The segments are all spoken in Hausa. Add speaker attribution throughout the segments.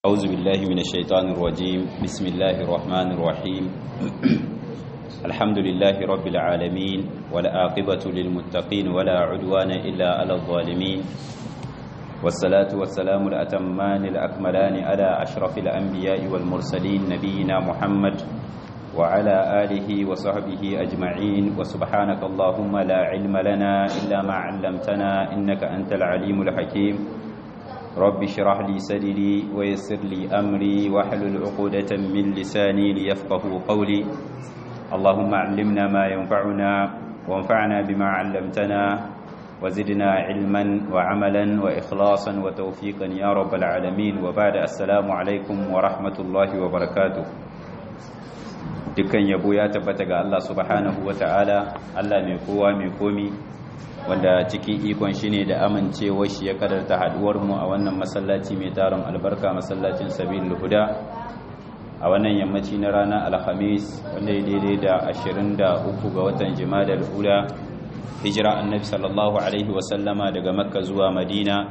Speaker 1: أعوذ بالله من الشيطان الرجيم بسم الله الرحمن الرحيم الحمد لله رب العالمين والآقبة للمتقين ولا عدوان إلا على الظالمين والصلاة والسلام الأتمان الأكملان على أشرف الأنبياء والمرسلين نبينا محمد وعلى آله وصحبه أجمعين وسبحانك اللهم لا علم لنا إلا ما علمتنا إنك أنت العليم الحكيم رب اشرح لي صدري ويسر لي أمري واحلل عقدة من لساني ليفقه قولي اللهم علمنا ما ينفعنا وانفعنا بما علمتنا وزدنا علما وعملا وإخلاصا وتوفيقا يا رب العالمين وبعد السلام عليكم ورحمة الله وبركاته dukkan yabo ya tabbata ga Allah subhanahu ta'ala Allah mai kowa mai komi wanda cikin ikon shi ne da amincewar shi ya kadarta haduwar mu a wannan masallaci mai taron albarka masallacin sabilul huda a wannan yammaci na ranar alhamis wanda ya daidai da 23 ga watan jimadar ula hijira annabi sallallahu alaihi wasallama daga makka zuwa madina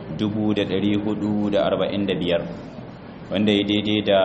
Speaker 1: 1445 wanda ya daidai da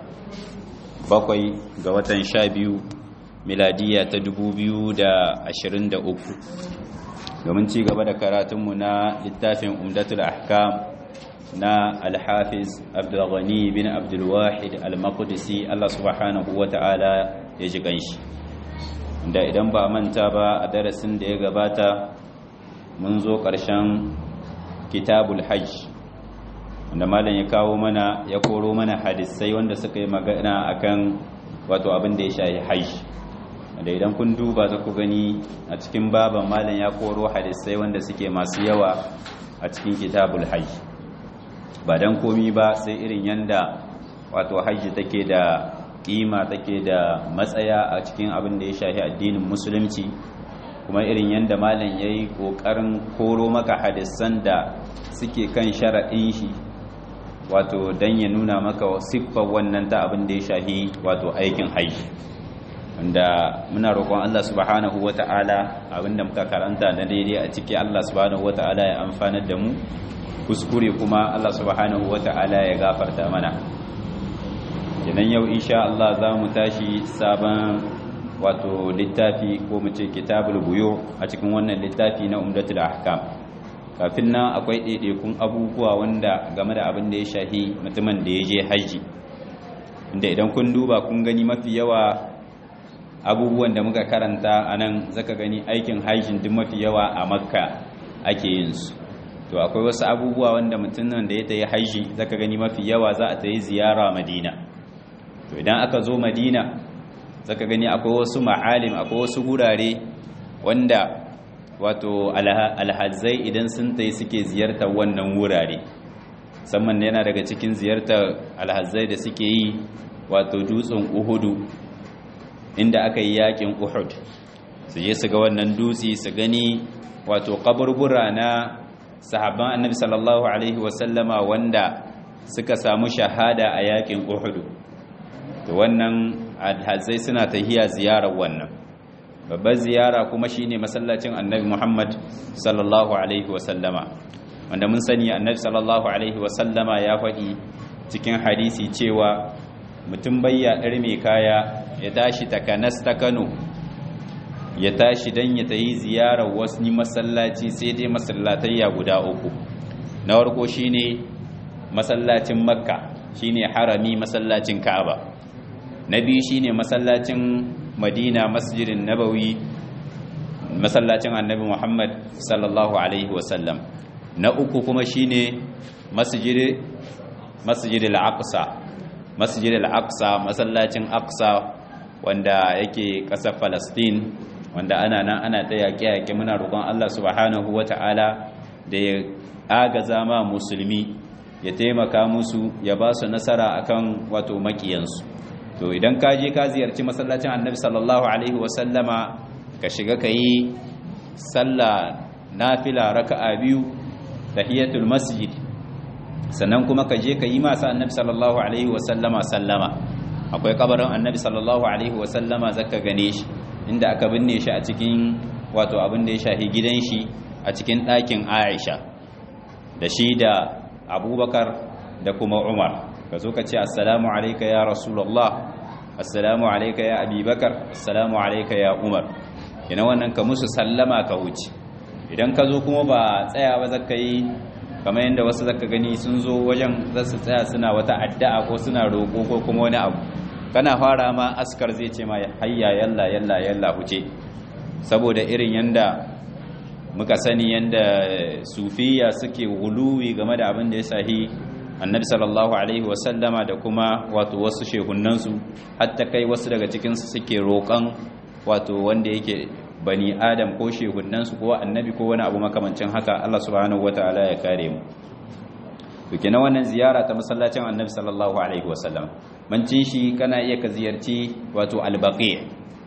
Speaker 1: bakwai ga watan sha biyu miladiya ta dubu biyu da ashirin da uku domin ci gaba da karatunmu na littafin umdatul ahkam na alhafiz abdulghani bin abdulwahid al-maqdisi Allah subhanahu wa ta'ala ya ji ganshi da idan ba manta ba a darasin da ya gabata mun zo ƙarshen kitabul hajj wanda malam ya kawo mana ya koro mana hadisai wanda suka yi magana akan wato abin da ya shahi hajji wanda idan kun duba za ku gani a cikin baban malam ya koro hadisai wanda suke masu yawa a cikin kitabul hajji ba dan komi ba sai irin yanda wato hajji take da kima take da matsaya a cikin abin da ya shahi addinin musulunci kuma irin yanda malam ya yi ƙoƙarin koro maka hadisan da suke kan sharaɗin shi wato don ya nuna maka siffar wannan ta abin da ya shahi wato aikin haji wanda muna roƙon Allah subhanahu wata'ala abinda muka karanta na daidai a ciki Allah subhanahu wata'ala ya amfanar da mu kuskure kuma Allah subhanahu wata'ala ya gafarta mana kenan yau insha Allah za mu tashi sabon wato littafi ko mu ce kitabul buyo a cikin wannan littafi na umdatul ahkam kafin nan akwai ɗaiɗaikun abubuwa wanda game da abin da ya shahi mutumin da ya je haji inda idan kun duba kun gani mafi yawa abubuwan da muka karanta a nan zaka gani aikin hajjin duk mafi yawa a makka ake yin su to akwai wasu abubuwa wanda mutumin da ya tayi haji zaka gani mafi yawa za a tayi ziyara madina to idan aka zo madina zaka gani akwai wasu ma'alim akwai wasu gurare wanda wato alhazai idan sun tai suke ziyartar wannan wurare musamman yana daga cikin ziyartar alhazai da suke yi wato dutsen uhudu inda aka yi yakin uhud su je su ga wannan dutse su gani wato kaburbura na sahabban annabi sallallahu alaihi wasallama wanda suka samu shahada a yakin uhudu to wannan alhazai suna tahiya ziyarar wannan babbar ziyara kuma shine masallacin annabi Muhammad sallallahu alaihi wasallama wanda mun sani annabi sallallahu alaihi wasallama ya faɗi cikin hadisi cewa mutum bayya ɗar mai kaya ya tashi takanas ta Kano ya tashi dan ya tayi ziyarar wasu masallaci sai dai masallatayya guda uku na farko shine masallacin Makka shine harami masallacin Ka'aba na biyu shine masallacin madina masjidin nabawi masallacin annabi muhammad sallallahu alaihi wasallam na uku kuma shine masjid masjid al-aqsa masjid al-aqsa masallacin aqsa wanda yake ƙasar Falastin wanda ana nan ana ta yaƙe-yaƙe muna roƙon Allah subhanahu wata'ala da ya agaza ma musulmi ya taimaka musu ya ba su nasara akan wato makiyansu to idan ka je ka ziyarci masallacin annabi sallallahu alaihi wasallama ka shiga ka yi sallah nafila raka'a biyu tahiyatul masjid sannan kuma ka je ka yi masa annabi sallallahu alaihi wasallama sallama akwai kabarin annabi sallallahu alaihi wasallama zaka gane shi inda aka binne shi a cikin wato abin da ya shahi gidan shi a cikin ɗakin Aisha da shi da Abubakar da kuma Umar ka zo ka ce assalamu alayka ya rasulullah assalamu alayka ya abubakar assalamu alayka ya umar ina wannan ka musu sallama ka wuce idan ka zo kuma ba tsaya ba zaka yi kamar yadda wasu zaka gani sun zo wajen za su tsaya suna wata addu'a ko suna roƙo ko kuma wani abu kana fara ma askar zai ce ma hayya yalla yalla yalla huce saboda irin yanda muka sani yanda sufiya suke wuluwi game da abin da ya sahi annabi sallallahu alaihi wasallama da kuma wato wasu shehunansu hatta kai wasu daga cikinsu suke roƙon wato wanda yake bani adam ko shehunansu ko annabi ko wani abu makamancin haka Allah subhanahu wataala ya kare mu to kenan wannan ziyara ta masallacin annabi sallallahu alaihi wasallam mancin shi kana iya ka ziyarci wato albaqi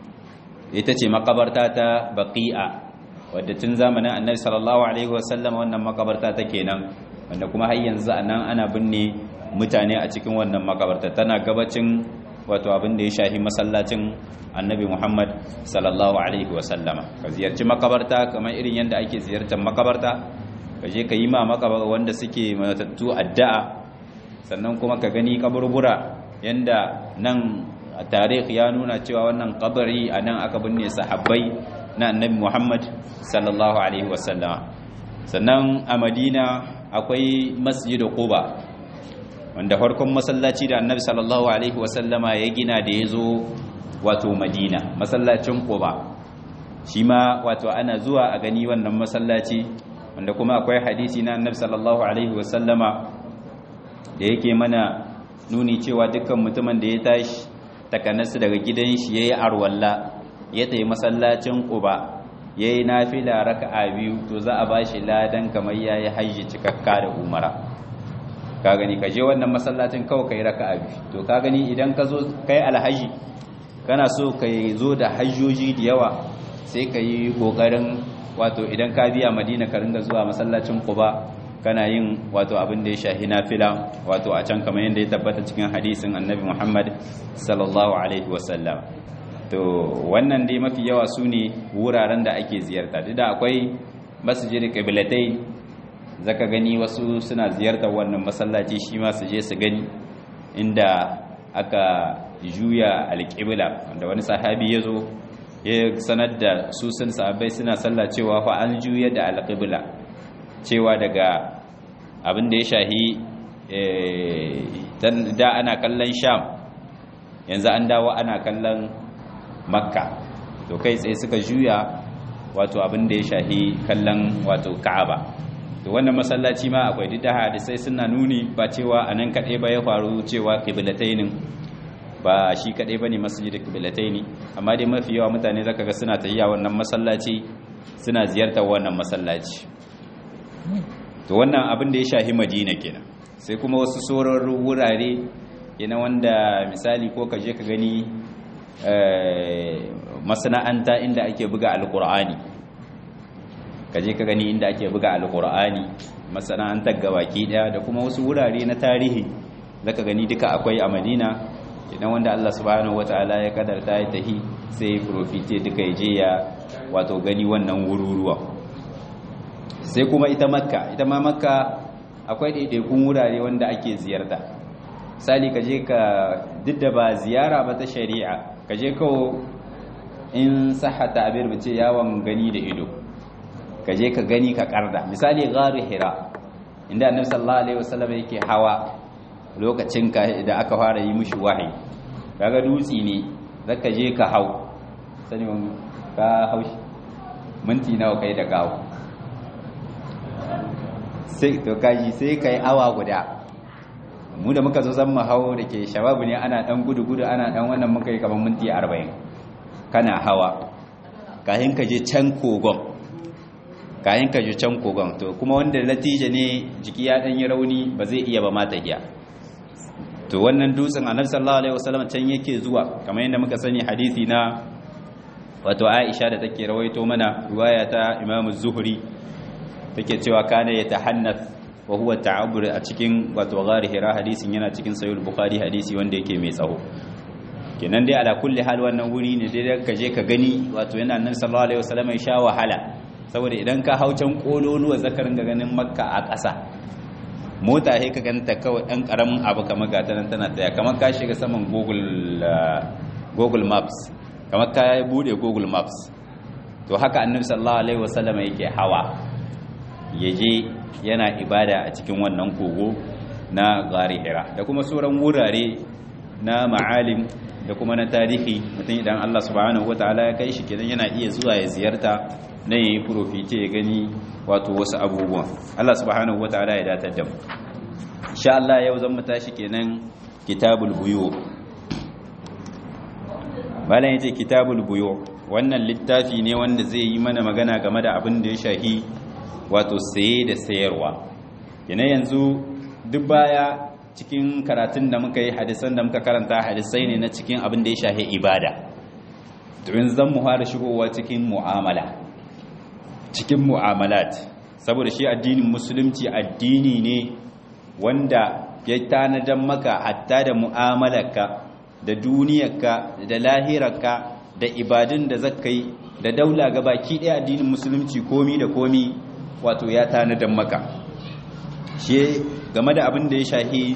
Speaker 1: ita ce makabarta ta baqi'a wadda tun zamanin annabi sallallahu alaihi wasallam wannan makabarta ta kenan wanda kuma har yanzu anan ana binne mutane a cikin wannan makabarta tana gabacin wato abin da ya shahi masallacin annabi Muhammad sallallahu alaihi wasallama ka ziyarci makabarta kamar irin yadda ake ziyartar makabarta ka je ka yi ma makabar wanda suke matattu addu'a sannan kuma ka gani kaburbura yanda nan tarikh ya nuna cewa wannan kabari a nan aka binne sahabbai na annabi Muhammad sallallahu alaihi wasallama sannan a Madina akwai masjid Quba wanda farkon masallaci da annabi sallallahu alaihi wasallama ya gina da ya zo wato madina masallacin quba shi ma wato ana zuwa a gani wannan masallaci wanda kuma akwai hadisi na annabi sallallahu alaihi wasallama da yake mana nuni cewa dukkan mutumin da ya tashi takanasu daga gidan shi yayi arwalla ya tayi masallacin quba yayi nafila raka'a biyu to za a bashi ladan kamar yayi hajji cikakka da umara ka gani ka je wannan masallacin kawai kai raka'a biyu to ka gani idan ka zo kai alhaji kana so ka zo da hajjoji da yawa sai ka yi kokarin wato idan ka biya madina ka ringa zuwa masallacin quba kana yin wato abin da ya shahi nafila wato a can kamar yadda ya tabbata cikin hadisin annabi muhammad sallallahu alaihi wasallam to wannan dai mafi yawa su ne wuraren da ake ziyarta duk da akwai masjid qiblatai zaka gani wasu suna ziyartar wannan masallaci shi ma su je su gani inda aka juya alƙibla wanda wani sahabi ya zo ya sanar da su sun sahabbai suna sallah cewa fa an juya da alƙibla cewa daga abin da ya shahi da ana kallon sham yanzu an dawo ana kallon makka to kai tsaye suka juya wato abin da ya shahi kallon wato ka'aba to wannan masallaci ma akwai duk da hadisai suna nuni ba cewa anan kaɗai ba ya faru cewa kiblatainin ba shi kaɗai ba ne masjid kiblataini amma dai mafi yawa mutane zaka ga suna tafiya wannan masallaci suna ziyartar wannan masallaci to wannan abin da ya shahi madina kenan sai kuma wasu sauran wurare yana wanda misali ko ka je ka gani masana'anta inda ake buga alkur'ani ka je ka gani inda ake buga alkur'ani masana'antar gabaki daya da kuma wasu wurare na tarihi zaka gani duka akwai a madina idan wanda Allah subhanahu wataala ya kadarta ya tahi sai profite duka ya je ya wato gani wannan wururuwa sai kuma ita makka ita ma makka akwai ɗaiɗaikun wurare wanda ake ziyarta misali ka je ka duk da ba ziyara ba ta shari'a ka je kawo in sahata abin mace yawon gani da ido ka je ka gani ka karda misali gharu hira inda annabi sallallahu alaihi wasallam yake hawa lokacin ka da aka fara yi mishi wahayi kaga dutsi ne zaka je ka hau sani ka haushi minti nawa kai da gawo sai to kaji sai kai awa guda mu da muka zo zan mu hawo da ke shababu ne ana dan gudu gudu ana dan wannan muka yi kamar minti 40 kana hawa kayan ka je can kogon kayan ka je can kogon to kuma wanda latija ne jiki ya dan yi rauni ba zai iya ba mata iya to wannan dutsen annabi sallallahu alaihi wasallam can yake zuwa kamar yadda muka sani hadisi na wato Aisha da take rawaito mana riwaya ta Imam Az-Zuhri take cewa kana yatahannath wa huwa ta'abbur a cikin wato ghari hira hadisin yana cikin sahih bukhari hadisi wanda yake mai tsawo kenan dai ala kulli hal wannan wuri ne dai ka je ka gani wato yana nan sallallahu alaihi wasallam ya sha wahala saboda idan ka hau can kololuwa zakarin ga ganin makka a ƙasa mota sai ka ganta kawai ɗan ƙaramin abu kamar gata nan tana tsaya kamar ka shiga saman google google maps kamar ka bude google maps to haka annabi sallallahu alaihi wasallam yake hawa yaje yana ibada a cikin wannan kogo na gari hira da kuma sauran wurare na ma'alim da kuma na tarihi mutum idan Allah subhanahu wataala ya kai shi kenan yana iya zuwa ya ziyarta na yayi profite ya gani wato wasu abubuwan Allah subhanahu wataala ya datar da mu insha Allah yau zan mu tashi kenan kitabul buyu malam yace kitabul buyu wannan littafi ne wanda zai yi mana magana game da abin da ya shahi wato saye da sayarwa yana yanzu duk baya cikin karatun da muka yi hadisan da muka karanta hadisai ne na cikin abin da ya shahi ibada domin zan mu fara shigowa cikin mu'amala cikin mu'amalat saboda shi addinin musulunci addini ne wanda ya tanadan maka hatta da mu'amalarka da duniyarka da lahirarka da ibadun da zaka yi da daula baki ɗaya addinin musulunci komi da komi wato ya tanadan maka shi game da abin da ya shahi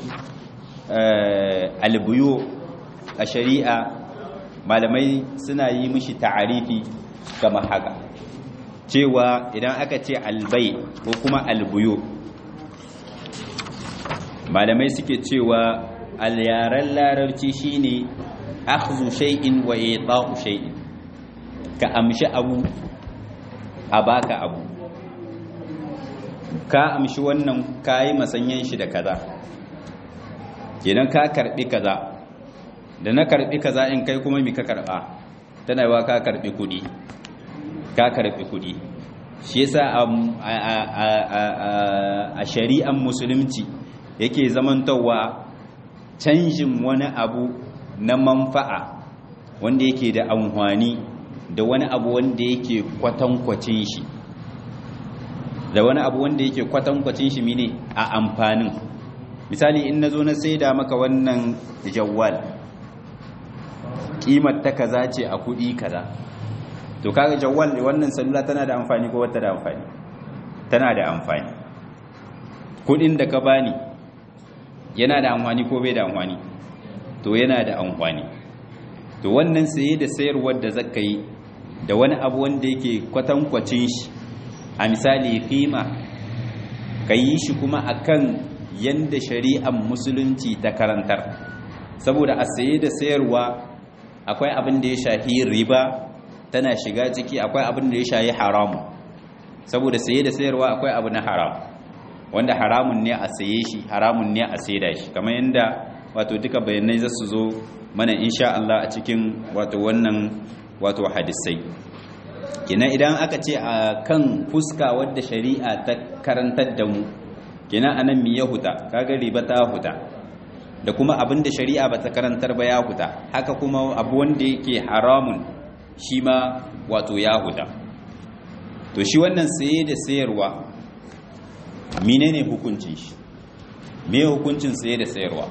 Speaker 1: albuyo a shari'a malamai suna yi mishi ta'arifi kama haka cewa idan aka ce albai ko kuma albuyo malamai suke cewa alyaren larabci shine akhdhu shay'in wa ita'u shay'in ka amshi abu a baka abu ka amshi wannan kayi masanyan shi da kaza kenan ka karbi kaza da na karbi kaza in kai kuma mi ka karba tana yawa ka karbi kudi ka karbi kudi shi yasa a shari'an musulunci yake zamantowa canjin wani abu na manfa'a wanda yake da amfani da wani abu wanda yake kwatankwacin shi da wani abu wanda yake kwatankwacin shi mine a amfanin misali in na zo na saida maka wannan jawwal kimar ta kaza ce a kudi kaza to kaga jawwal wannan salula tana da amfani ko wata da amfani tana da amfani kudin da ka bani yana da amfani ko bai da amfani to yana da amfani to wannan saye da sayarwar da zaka yi da wani abu wanda yake kwatankwacin shi a misali kima ka yi shi kuma akan yanda shari'ar musulunci ta karantar saboda a saye da sayarwa akwai abin da ya shahi riba tana shiga ciki akwai abin da ya shahi haramu saboda saye da sayarwa akwai abu na haram wanda haramun ne a saye shi haramun ne a saida shi kamar yadda wato duka bayanai za su zo mana insha Allah a cikin wato wannan wato hadisai kina idan aka ce a kan fuska wadda shari'a ta karantar da mu kina anan mi ya huta kaga riba ta huta da kuma abin da shari'a ba ta karantar ba ya huta haka kuma abu wanda yake haramun shi ma wato ya huta to shi wannan saye da sayarwa menene hukuncin shi me hukuncin saye da sayarwa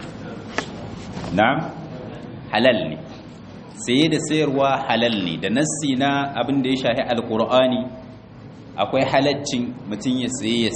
Speaker 1: na halal ne saye da sayarwa halal ne da nassi na abin da ya shahi alkur'ani akwai halaccin mutum ya saye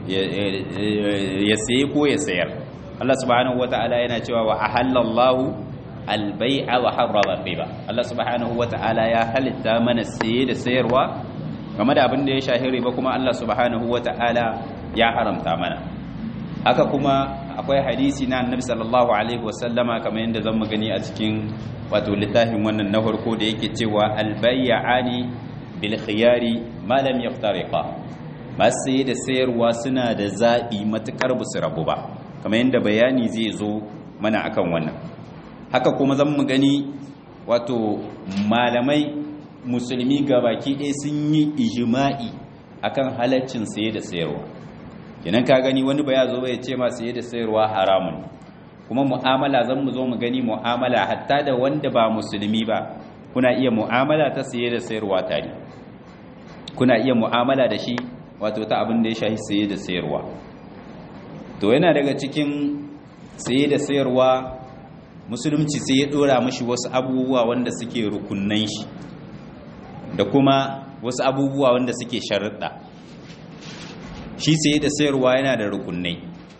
Speaker 1: ya saye ko ya sayar Allah subhanahu wata'ala yana cewa wa ahallallahu albai'a wa harrama riba Allah subhanahu wata'ala ya halitta mana saye da sayarwa game da abin da ya shahi riba kuma Allah subhanahu wata'ala ya haramta mana haka kuma akwai hadisi na annabi sallallahu alaihi wasallama kamar yadda zan mu gani a cikin wato littafin wannan na farko da yake cewa albayyani bil khiyari ma lam yaftariqa masu saye da sayarwa suna da zaɓi matukar ba su rabu ba kamar yadda bayani zai zo mana akan wannan haka kuma zan mu gani wato malamai musulmi gabaki ɗaya sun yi ijima'i akan halaccin saye da sayarwa kenan ka gani wani ba ya zo ba ya ce ma saye da sayarwa haramun kuma mu'amala zan mu zo mu gani mu'amala hatta da wanda ba musulmi ba kuna iya mu'amala ta saye da sayarwa tare kuna iya mu'amala da shi wato ta abin da ya shahi saye da sayarwa to yana daga cikin saye da sayarwa musulunci sai ya dora mashi wasu abubuwa wanda suke rukunnan shi da kuma wasu abubuwa wanda suke sharuɗa shi saye da sayarwa yana da rukunnai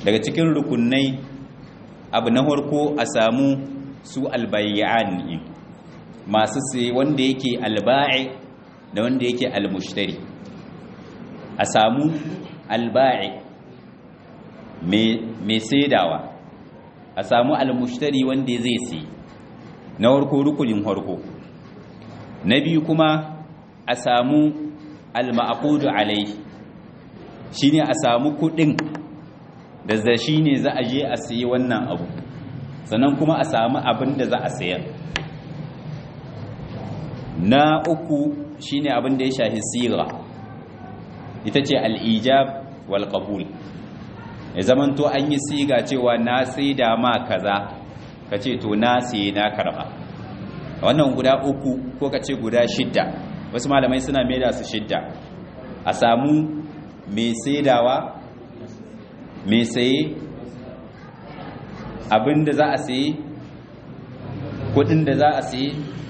Speaker 1: daga cikin rukunai abu na farko a samu su albayyan masu sai wanda yake alba'i da wanda yake almushtari a samu alba'i mai saidawa a samu almushtari wanda zai sai na farko rukunin farko na biyu kuma a samu alma'aqudu alai shine a samu kudin da za shine za a je a sayi wannan abu sannan kuma a samu abin da za a sayar na uku shine abin da ya shafi siga ita ce al'ijab wal qabul ya zamanto an yi siga cewa na sai da ma kaza ka ce to na sai na karba wannan guda uku ko ka ce guda shidda wasu malamai suna maida su shidda a samu mai saidawa mai saye abin da za a saye kudin da za a saye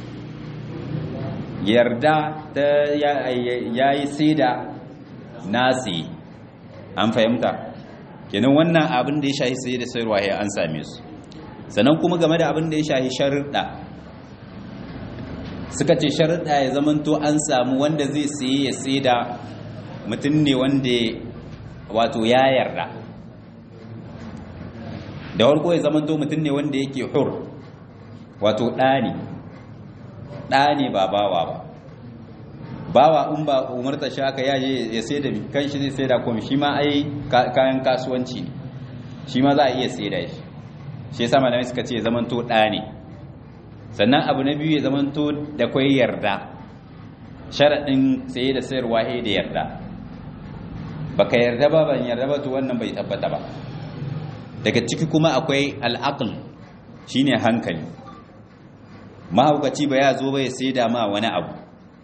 Speaker 1: yarda ta ya yi saida nasi an fahimta kenan wannan abin da ya shahi sai da sayarwa ya an same su sannan kuma game da abin da ya shahi sharuɗa suka ce sharuɗa ya zamanto an samu wanda zai saye ya saida mutum ne wanda wato ya yarda da warko ya zamanto mutum ne wanda yake hur wato ɗani ɗani ba bawa ba bawa in ba umarta shi aka yaje ya sai da kan shi zai sai da kuma shi ma ai kayan kasuwanci ne shi ma za a iya sai da shi shi yasa malamai suka ce zamanto ɗa ne sannan abu na biyu ya zamanto da kwai yarda sharaɗin saye da sayarwa he da yarda baka yarda ba ban yarda ba to wannan bai tabbata ba daga ciki kuma akwai al'aql shine hankali mahaukaci ba ya zo ba ya sai da ma wani abu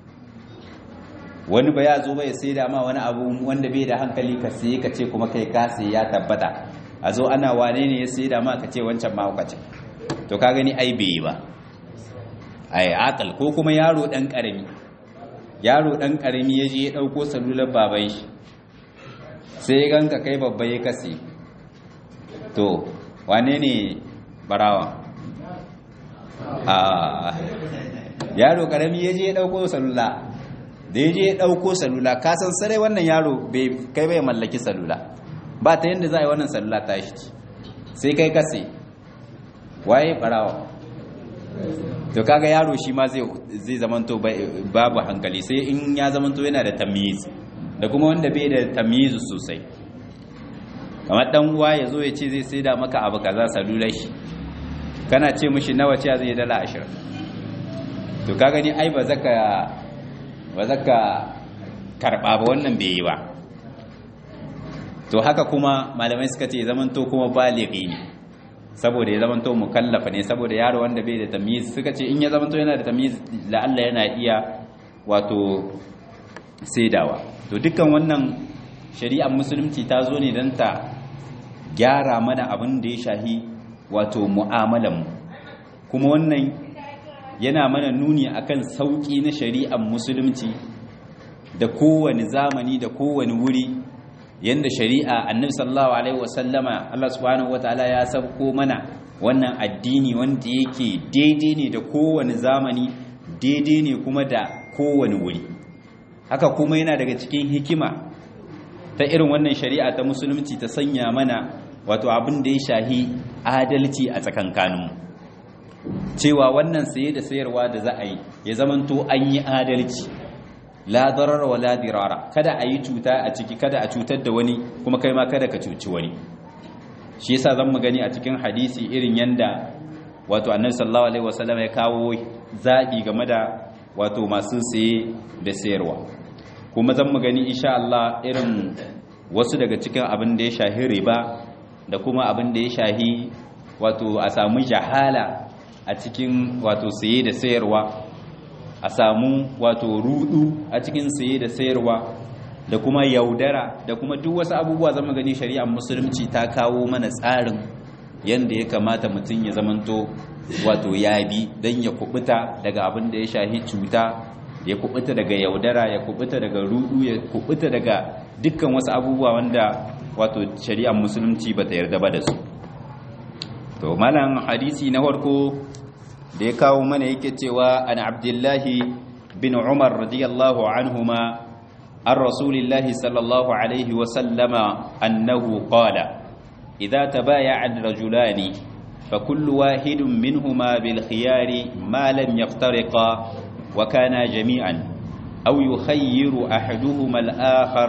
Speaker 1: wani ba ya zo ba ya sai da ma wani abu wanda bai da hankali ka sai ka ce kuma kai ka sai ya tabbata a zo ana wane ne ya sai da ma ka ce wancan mahaukaci to ka gani ai bai yi ba ai akal ko kuma yaro dan karami yaro dan karami ya je ya dauko salular baban shi sai ya ganka kai babba ya kase to wane ne barawa a yaro karami ya je ya dauko salula da ya je ya dauko salula ka san sarai wannan yaro kai bai mallaki salula ba ta yadda za a yi wannan salula ta shi sai kai kase waye barawa to kaga yaro shi ma zai zai zamanto babu hankali sai in ya zamanto yana da tamyiz da kuma wanda bai da tamyiz sosai kamar dan uwa ya zo ya ce zai saida maka abu kaza salular shi kana ce mishi nawa ce zai dala 20 to kaga ni ai ba zaka ba zaka karba ba wannan bai yi ba to haka kuma malamai suka ce zamanto kuma balighi ne saboda ya zamanto mukallafa ne saboda yaro wanda bai da tamyiz suka ce in ya zamanto yana da tamyiz la'alla yana iya wato saidawa to dukkan wannan shari'ar musulunci ta zo ne don ta gyara mana abin da ya shahi wato mu'amalan kuma wannan yana mana nuni akan sauki na shari'ar musulunci da kowane zamani da kowane wuri yanda shari'a annabi sallallahu alaihi wasallama Allah subhanahu wataala ya sabko mana wannan addini wanda yake daidai ne da kowane zamani daidai ne kuma da kowane wuri haka kuma yana daga cikin hikima ta irin wannan shari'a ta musulunci ta sanya mana wato abin da ya shahi adalci a tsakankaninmu cewa wannan saye da sayarwa da za a yi ya zamanto an yi adalci la darar wa la dirara kada a yi cuta a ciki kada a cutar da wani kuma kai ma kada ka cuci wani shi yasa zan mu gani a cikin hadisi irin yanda wato annabi sallallahu alaihi wasallam ya kawo zabi game da wato masu saye da sayarwa kuma zan mu gani insha Allah irin wasu daga cikin abin da ya shahi riba da kuma abin da ya shahi wato a samu jahala a cikin wato saye da sayarwa a samu wato rudu a cikin saye da sayarwa da kuma yaudara da kuma duk wasu abubuwa zama gani shari'ar musulunci ta kawo mana tsarin yanda ya kamata mutum ya zamanto wato ya bi don ya kubuta daga abin da ya shahi cuta ya kubuta daga yaudara ya kubuta daga rudu ya kubuta daga dukkan wasu abubuwa wanda wato shari'ar musulunci ba ta yarda ba da su to malam hadisi na farko da ya kawo mana yake cewa an abdullahi bin umar radiyallahu anhuma an rasulillahi sallallahu alaihi wasallama annahu qala idza tabaya'a rajulani فكل واحد منهما بالخيار ما لم يفترقا وكانا جميعا أو يخير أحدهما الآخر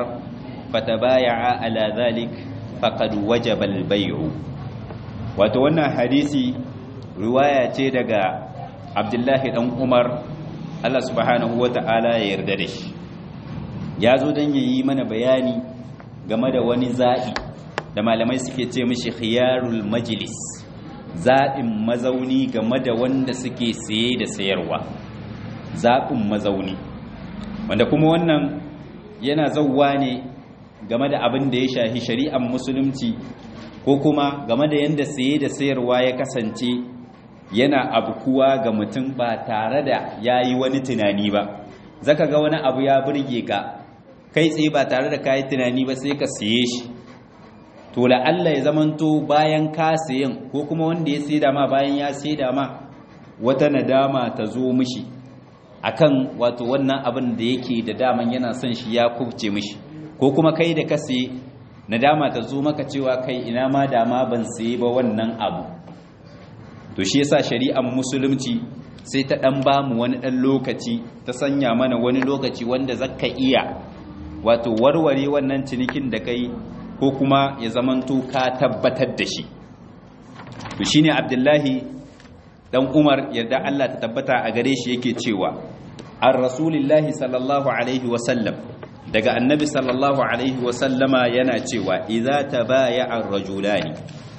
Speaker 1: فتبايعا على ذلك فقد وجب البيع وتوانا حديثي رواية دقى عبد الله بن عمر الله سبحانه وتعالى يرددش yazo dan yayi mana bayani game da wani za'i da malamai suke ce mishi khiyarul majlis zaɓin mazauni game da wanda suke saye da sayarwa zaɓin mazauni wanda kuma wannan yana zauwa ne game da abin da ya shahi shari'ar musulunci ko kuma game da yadda saye da sayarwa ya kasance yana abkuwa ga mutum ba tare da ya yi wani tunani ba zaka ga wani abu ya burge ka kai tsaye ba tare da ka yi tunani ba sai ka siye shi to la'alla ya zamanto bayan ka sayin ko kuma wanda ya saida ma bayan ya saida ma wata nadama ta zo mishi akan wato wannan abin da yake da daman yana son shi ya kubce mishi ko kuma kai da ka saye nadama ta zo maka cewa kai ina ma dama ban saye ba wannan abu to shi yasa shari'ar musulunci sai ta dan bamu wani dan lokaci ta sanya mana wani lokaci wanda zaka iya wato warware wannan cinikin da kai ko kuma ya zamanto ka tabbatar da shi to shine abdullahi dan umar yadda Allah ta tabbata a gare shi yake cewa an rasulillahi sallallahu alaihi wasallam daga annabi sallallahu alaihi wasallama yana cewa idza tabaya ar-rajulani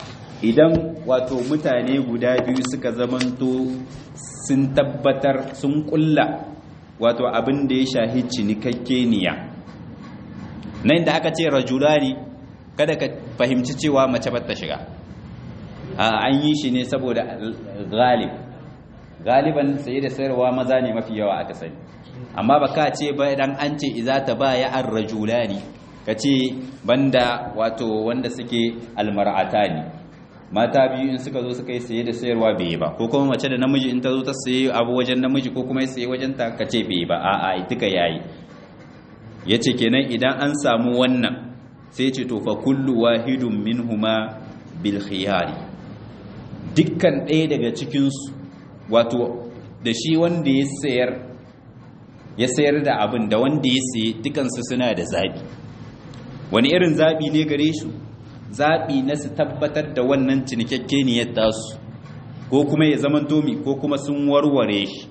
Speaker 1: idan wato mutane guda biyu suka zamanto sun tabbatar sun kulla wato abin da ya shahi cinikakkeniya nan da aka ce rajulani kada ka fahimci cewa mace ba ta shiga an yi shi ne saboda galib galiban sai da sayarwa maza ne mafi yawa aka sani amma ba ka ce ba idan an ce iza ta ba ya an rajulani ka ce banda wato wanda suke almar'ata ne mata biyu in suka zo suka yi saye da sayarwa bai ba ko kuma mace da namiji in ta zo ta saye abu wajen namiji ko kuma ya saye wajen ta ka ce bai ba a'a duka yayi yace kenan idan an samu wannan sai ce to fa kullu wahidun minhuma bil khiyari dukkan ɗaya daga cikin su wato da shi wanda ya sayar ya sayar da abin da wanda ya saye dukan su suna da zabi wani irin zabi ne gare su zabi na su tabbatar da wannan cinikakkeniyar tasu ko kuma ya zaman domi ko kuma sun warware shi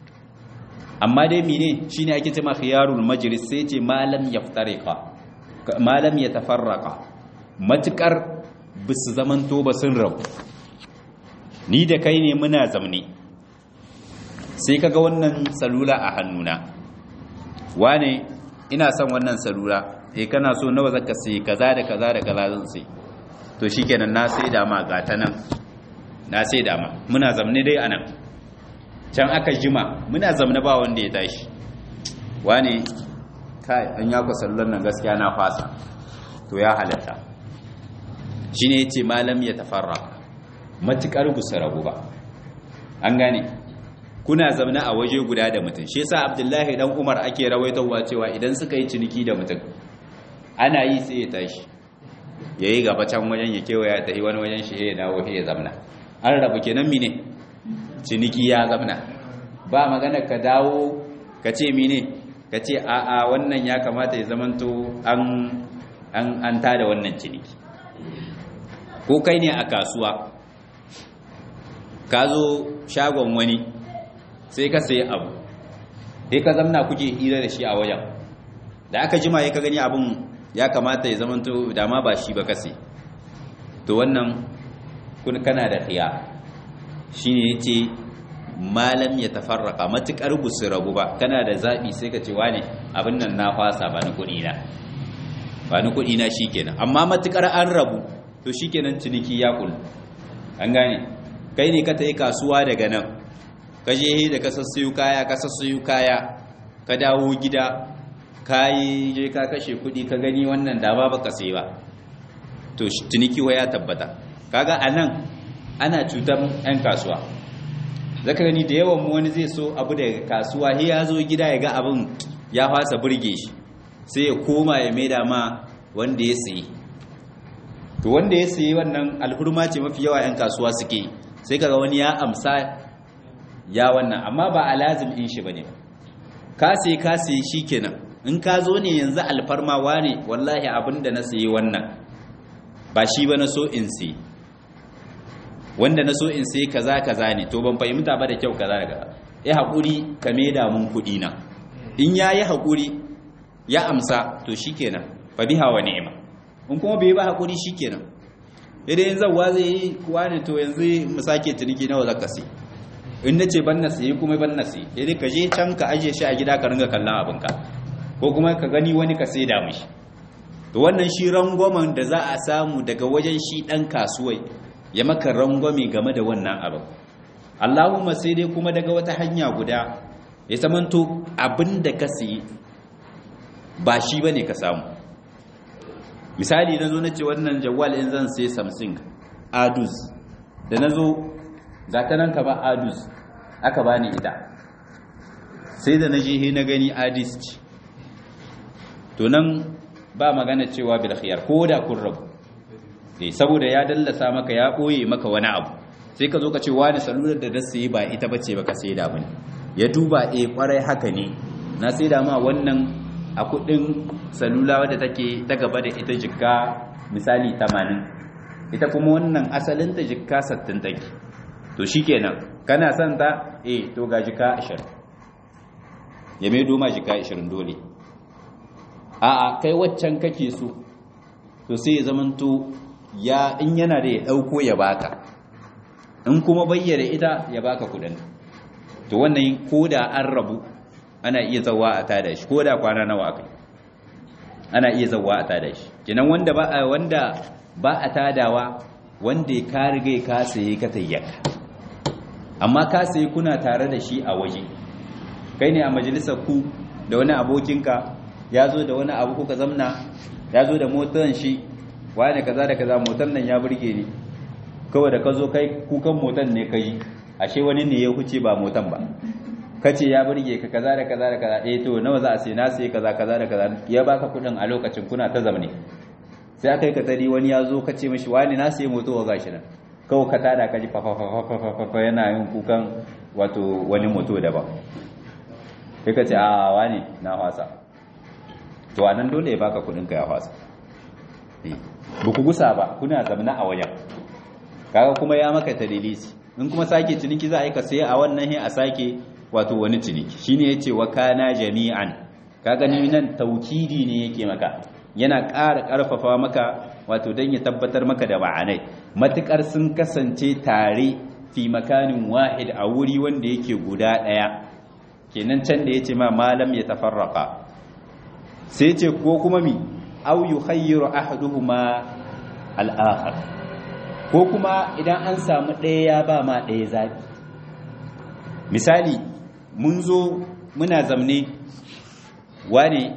Speaker 1: amma dai mine shine ake cewa khiyarul majlis sai ce malam yaftariqa malam ya tafarraka matukar bisu zamanto ba sun rabu ni da kai ne muna zamne sai kaga wannan salula a hannuna wane ina son wannan salula eh kana so nawa zaka sai kaza da kaza da kaza zan sai to shikenan na sai da ma gata nan na sai da ma muna zamne dai anan can aka jima muna zamne ba wanda ya tashi wane kai an ya ku sallar nan gaskiya na fasa to ya halatta shi ne ce malam ya tafarra matuƙar gusa rabu ba an gane kuna zamana a waje guda da mutum shi yasa abdullahi dan umar ake rawaitowa cewa idan suka yi ciniki da mutum ana yi sai ya tashi ya yi gaba can wajen ya kewaya ta yi wani wajen shi ya dawo ya zamna an rabu kenan mine ciniki ya zamna ba magana ka dawo ka ce mine ka ce a'a wannan ya kamata ya zamanto an an an tada wannan ciniki ko kai ne a kasuwa ka zo shagon wani sai ka sayi abu sai ka zamna kuke hira da shi a wajen da aka jima ya ka gani abin ya kamata ya zamanto dama ba shi ba kasi to wannan kun kana da khiya shine yace malam ya tafarraka matukar busu rabu ba kana da zabi sai ka ce wane abin nan na fasa ba ni kudi na ba ni kudi na shikenan amma matukar an rabu to shikenan ciniki ya kullu an gane kai ne ka tayi kasuwa daga nan ka je da ka sassayu kaya ka sassayu kaya ka dawo gida kai je ka kashe kudi ka gani wannan da ba baka sai ba to ciniki wa ya tabbata kaga anan ana cutar 'yan kasuwa zaka gani da yawan mu wani zai so abu daga kasuwa he ya zo gida ya ga abin ya fasa burge shi sai ya koma ya maida ma wanda ya sayi to wanda ya sayi wannan alhurma ce mafi yawa 'yan kasuwa suke sai kaga wani ya amsa ya wannan amma ba a lazim in shi bane ka sai ka sai shikenan in ka zo ne yanzu alfarmawa ne wallahi abinda na sayi wannan ba shi ba na so in sayi wanda na so in sai kaza kaza ne to ban fahimta ba da kyau kaza daga ya haƙuri ka maida mun kuɗi na in ya yi haƙuri ya amsa to shikenan fa biha wa ni'ima in kuma bai ba haƙuri shikenan idan yanzu zawa zai yi kuwa ne to yanzu mu sake ciniki nawa zaka sai in na ce ban na sayi kuma ban na sayi idan ka je can ka ajiye shi a gida ka ringa kallon abinka ko kuma ka gani wani ka sai da mishi to wannan shi rangwamen da za a samu daga wajen shi ɗan kasuwai ya maka rangwame game da wannan abin Allahumma sai dai kuma daga wata hanya guda ya zamanto abin da ka sayi ba shi ba ne ka samu misali na zo na ce wannan jawal in zan sai samsung adus da na zo ga ta nan ka ba adus aka ba ni ita sai da na je na gani adis ce to nan ba magana cewa bil khiyar ko da kun rabu eh saboda ya dallasa maka ya boye maka wani abu sai ka zo ka ce wani salular da da sai ba ita bace baka sai da bane ya duba eh kwarai haka ne na sai da ma wannan a kudin salula wadda take ta gaba da ita jikka misali 80 ita kuma wannan asalin ta jikka 60 take to shikenan kana son ta eh to ga jikka 20 ya mai doma jikka 20 dole a'a kai waccan kake so to sai ya zamanto ya in yana da ya dauko ya baka in kuma bayyana ita ya baka kudin to wannan koda an rabu ana iya zawa a tada shi koda kwana nawa akai ana iya zawa a tada shi kenan wanda ba wanda ba a tadawa wanda ya ka riga ka saye ka tayyaka amma ka saye kuna tare da shi a waje kai ne a majalisar ku da wani abokinka ya zo da wani abu kuka zamna ya zo da motar shi wani kaza da kaza motar nan ya burge ni kawai da ka zo kai kukan motar ne ka yi ashe wani ne ya huce ba motar ba ka ce ya burge ka kaza da kaza da kaza eh to nawa za a sai na sai kaza kaza da kaza ya baka kudin a lokacin kuna ta zamne sai aka yi ka tari wani ya zo ka ce mishi wani na sai moto wa gashi nan kawai ka tada ka ji fa fa fa fa yana yin kukan wato wani moto daban sai ka ce a wani na wasa to anan dole ya baka kudin ka ya fasa ba ku gusa ba kuna zamna a wajen kaga kuma ya maka tadilisi in kuma sake ciniki za a yi ka sai a wannan he a sake wato wani ciniki shine yace wa kana jami'an kaga ni nan taukidi ne yake maka yana ƙara ƙarfafa maka wato dan ya tabbatar maka da ma'anai matukar sun kasance tare fi makanin wahid a wuri wanda yake guda daya kenan can da yace ma malam ya tafarraqa sai ce ko kuma mi au yukhayyiru ahaduhuma al-akhar ko kuma idan an samu ɗaya ya ba ma ɗaya zabi misali mun zo muna zamne wane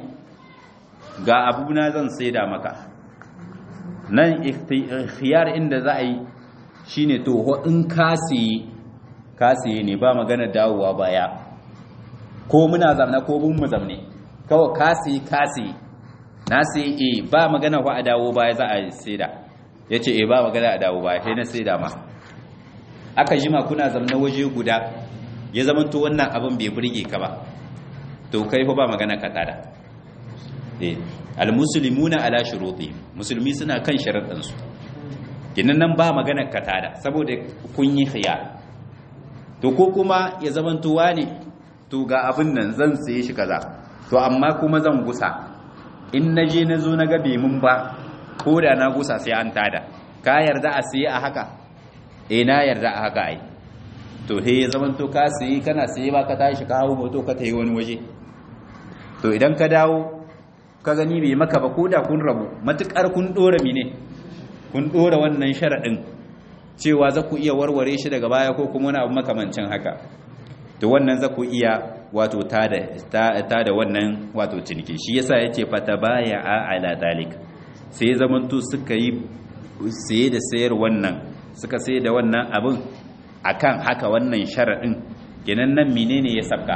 Speaker 1: ga abuna zan saida maka nan ikhtiyar inda za a yi shine to in kasiye kasiye ne ba magana dawowa baya ko muna zamna ko bin mu zamne kawai kasi kasi na sai e ba magana wa a dawo baya za a saida ya ce e ba magana a dawo baya sai na saida ma aka jima kuna zamna waje guda ya zamanto wannan abin bai burge ka ba to kai fa ba magana ka tada eh almuslimuna ala shuruti musulmi suna kan sharaɗin su kinan nan ba magana ka tada saboda kun yi khiyar to ko kuma ya zamanto wani to ga abin nan zan saye shi kaza to amma kuma zan gusa in na je na zo na gabe mun ba ko da na gusa sai an tada ka yarda a siye a haka eh na yarda a haka ai to he ya zaman to ka siye kana siye ba ka tashi ka hawo moto ka tayi wani waje to idan ka dawo ka gani bai maka ba ko da kun rabu matukar kun dora mine kun dora wannan sharadin cewa za ku iya warware shi daga baya ko kuma wani abu makamancin haka to wannan za ku iya wato ta da wannan wato ciniki shi yasa yake fata baya a ala dalik sai zamanto suka yi saye da sayar wannan suka saye da wannan abin akan haka wannan sharaɗin kenan nan menene ya sabka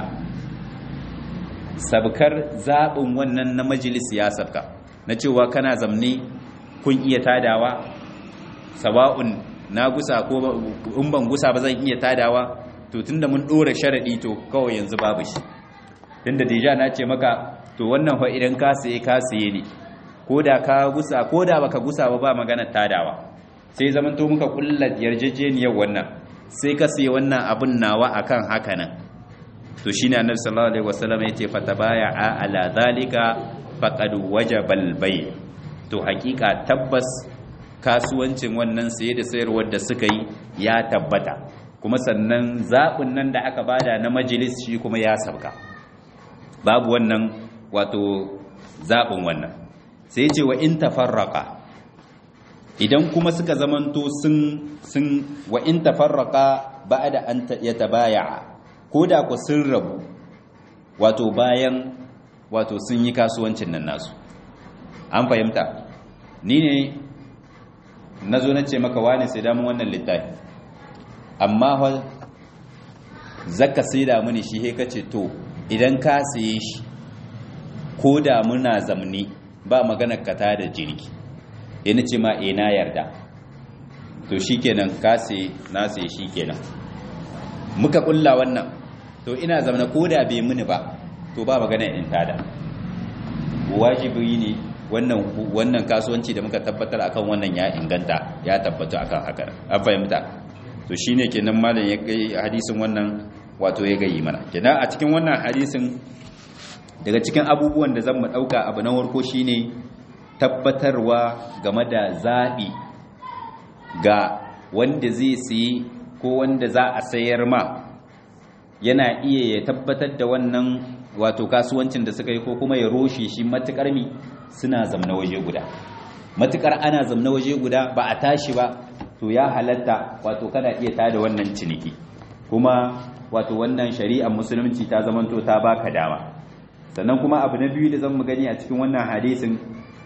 Speaker 1: sabkar zaɓin wannan na majalis ya sabka na cewa kana zamne kun iya tadawa sawa'un na gusa ko in ban gusa ba zan iya tadawa to tunda mun ɗora sharaɗi to kawai yanzu babu shi tunda deja na ce maka to wannan fa idan ka saye ka saye ne ko da ka gusa ko da baka gusa ba ba magana tadawa sai zaman to muka kulla yarjejeniyar wannan sai ka saye wannan abun nawa akan haka nan to shine annabi sallallahu alaihi wasallam yace fatabaya ala zalika faqad wajaba albay to hakika tabbas kasuwancin wannan saye da sayarwar da suka yi ya tabbata kuma sannan zaɓin nan da aka bada na majalis shi kuma ya sabka babu wannan wato zaɓin wannan sai ce wa in tafarraka idan kuma suka zamanto sun sun wa in tafarraka ba'da an yatabaya ko da ku sun rabu wato bayan wato sun yi kasuwancin nan nasu an fahimta ni ne na zo na ce maka wani sai damun wannan littafi amma fa zaka sai da mini shi he kace to idan ka saye shi ko da muna zamni ba maganar ka ta da jirgi yana ce ma eh na yarda to shikenan ka sai na sai shikenan muka kulla wannan to ina zamna ko da bai mini ba to ba maganar in tada wajibi ne wannan wannan kasuwanci da muka tabbatar akan wannan ya inganta ya tabbata akan haka an fahimta to shine kenan malam ya kai hadisin wannan wato ya gayi mana kenan a cikin wannan hadisin daga cikin abubuwan da zan mu dauka abu na warko shine tabbatarwa game da zabi ga wanda zai siyi ko wanda za a sayar ma yana iya ya tabbatar da wannan wato kasuwancin da suka yi ko kuma ya roshe shi matukar mi suna zamna waje guda matukar ana zamna waje guda ba a tashi ba to ya halatta wato kana iya tada wannan ciniki kuma wato wannan shari'ar musulunci ta zamanto ta baka dama sannan kuma abu na biyu da zan mu gani a cikin wannan hadisin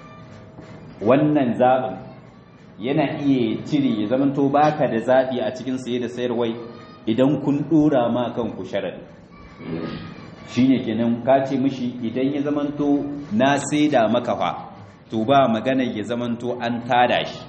Speaker 1: wannan zaɓin yana iya cire ya zamanto baka da zaɓi a cikin saye da sayarwai idan kun ɗora ma kanku sharadi shi ne kenan ka ce mishi idan ya zamanto na saida maka fa to ba magana ya zamanto an tada shi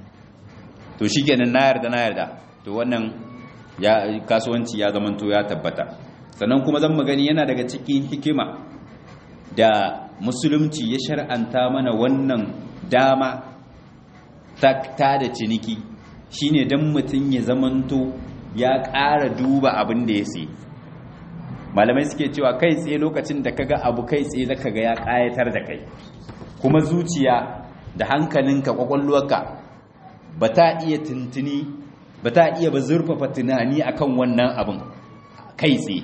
Speaker 1: to shi kenan na yarda na yarda to wannan ya kasuwanci ya zamanto ya tabbata sannan kuma zan magani yana daga cikin hikima da musulunci ya shar'anta mana wannan dama ta tada ciniki shine dan mutum ya zamanto ya ƙara duba abin da ya sai malamai suke cewa kai tsaye lokacin da kaga abu kai tsaye zaka ga ya ƙayatar da kai kuma zuciya da hankalinka kwakwalwarka ba ta iya tuntuni ba ta iya ba zurfafa tunani akan wannan abin kai tsaye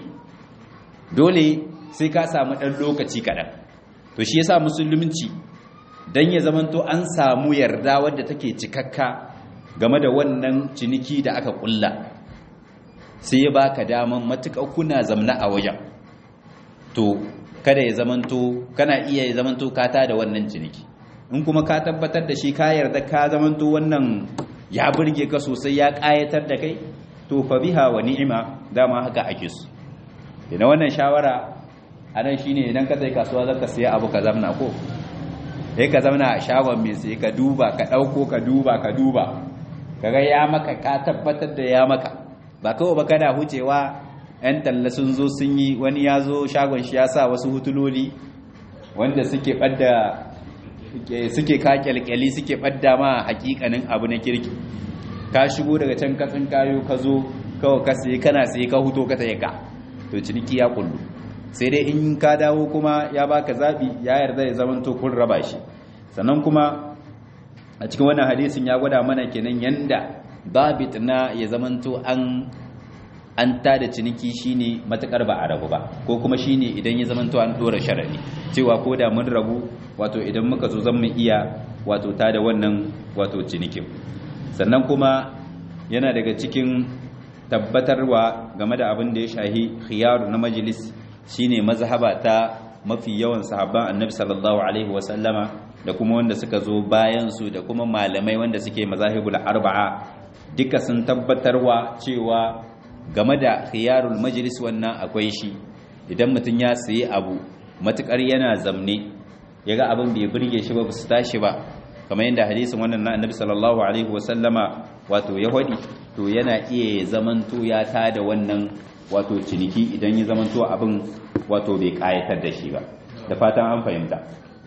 Speaker 1: dole sai ka samu ɗan lokaci kaɗan to shi yasa musulunci don ya zamanto an samu yarda wadda take cikakka game da wannan ciniki da aka kulla sai ya baka daman matuƙa kuna zamna a wajen to kada ya zamanto kana iya ya zamanto ka da wannan ciniki in kuma ka tabbatar da shi ka yarda ka zamanto wannan ya burge ka sosai ya ƙayatar da kai to fa biha wa ni'ima dama haka ake su ina wannan shawara anan shine idan ka sai kasuwa zaka siya abu ka zamna ko sai ka zamna a shagon mai sai ka duba ka dauko ka duba ka duba kaga ya maka ka tabbatar da ya maka ba kawai ba kana hucewa yan talla sun zo sun yi wani ya zo shagon shi ya sa wasu hutuloli wanda suke ɓadda suke ka kyalkyali suke ɓadda ma hakikanin abu na kirki ka shigo daga can katsin kayo ka zo kawai ka sai kana sai ka huto ka tsaye ka to ciniki ya kullu sai dai in ka dawo kuma ya baka zabi ya yarda ya zama to kun raba shi sannan kuma a cikin wannan hadisin ya gwada mana kenan yanda babit na ya zama to an an tada ciniki shine matakar ba a rabu ba ko kuma shine idan ya zama to an dora sharadi cewa ko da mun rabu wato idan muka zo zan mu iya wato tada wannan wato cinikin sannan kuma yana daga cikin tabbatarwa game da abin da ya shahi khiyaru na majalis shine mazhaba ta mafi yawan sahabban annabi sallallahu alaihi wasallama da kuma wanda suka zo bayan su da kuma malamai wanda suke mazahibul arba'a duka sun tabbatarwa cewa game da khiyarul majlis wannan akwai shi idan mutum ya sayi abu matukar yana zamne yaga abin bai burge shi ba su tashi ba kamar yadda hadisin wannan na annabi sallallahu alaihi wasallama wato ya hodi to yana iya zamanto ya tada wannan wato ciniki idan ya zamanto abin wato bai kayatar da shi ba da fatan an fahimta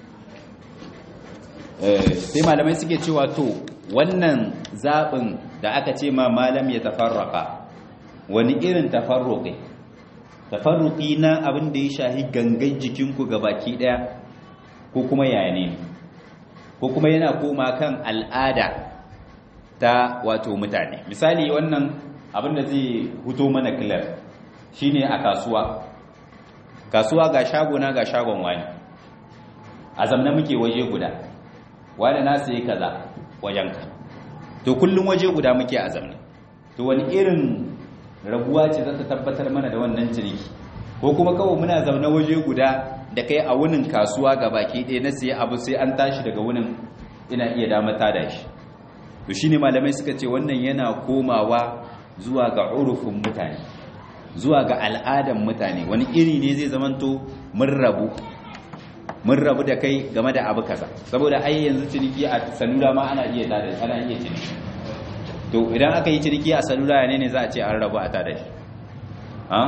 Speaker 1: sai malamai suke cewa to wannan zaɓin da aka ce ma malam ya tafarraka wani irin tafarruƙi tafarruƙi na abin da ya shahi gangan jikinku ga baki ɗaya ko kuma yaya ne ko kuma yana koma kan al'ada ta wato mutane misali wannan abin da zai huto mana kilar shine a kasuwa kasuwa ga shagona ga shagon wani a zamna muke waje guda wani na sai kaza wajenka to kullum waje guda muke a zamna to wani irin rabuwa ce za ta tabbatar mana da wannan ciniki ko kuma kawai muna zaune waje guda da kai a wunin kasuwa ga baki ɗaya na siya abu sai an tashi daga wunin ina iya damata da shi to shine malamai suka ce wannan yana komawa zuwa ga urufin mutane zuwa ga al'adan mutane wani iri ne zai zamanto mun rabu mun rabu da kai game da abu kaza saboda ai yanzu ciniki a salula ma ana iya tada ana iya ciniki to idan aka yi ciniki a salula ne ne za a ce an rabu a tada shi ha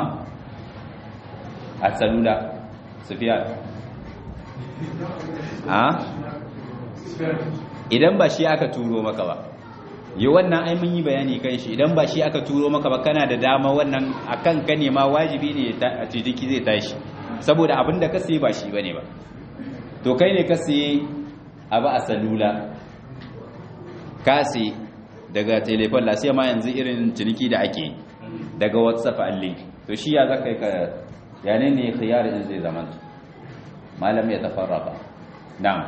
Speaker 1: a salula sufiya ha idan ba shi aka turo maka ba yi wannan ai mun yi bayani kan shi idan ba shi aka turo maka ba kana da dama wannan akan ka ne ma wajibi ne a ciniki zai tashi saboda abin da ka siye ba shi bane ba to kai ne ka siye abu a salula ka siye daga telefon la sai ma yanzu irin ciniki da ake daga whatsapp an link to shi ya zaka ka yane ne khiyar in zai zama malam ya tafarraba na'am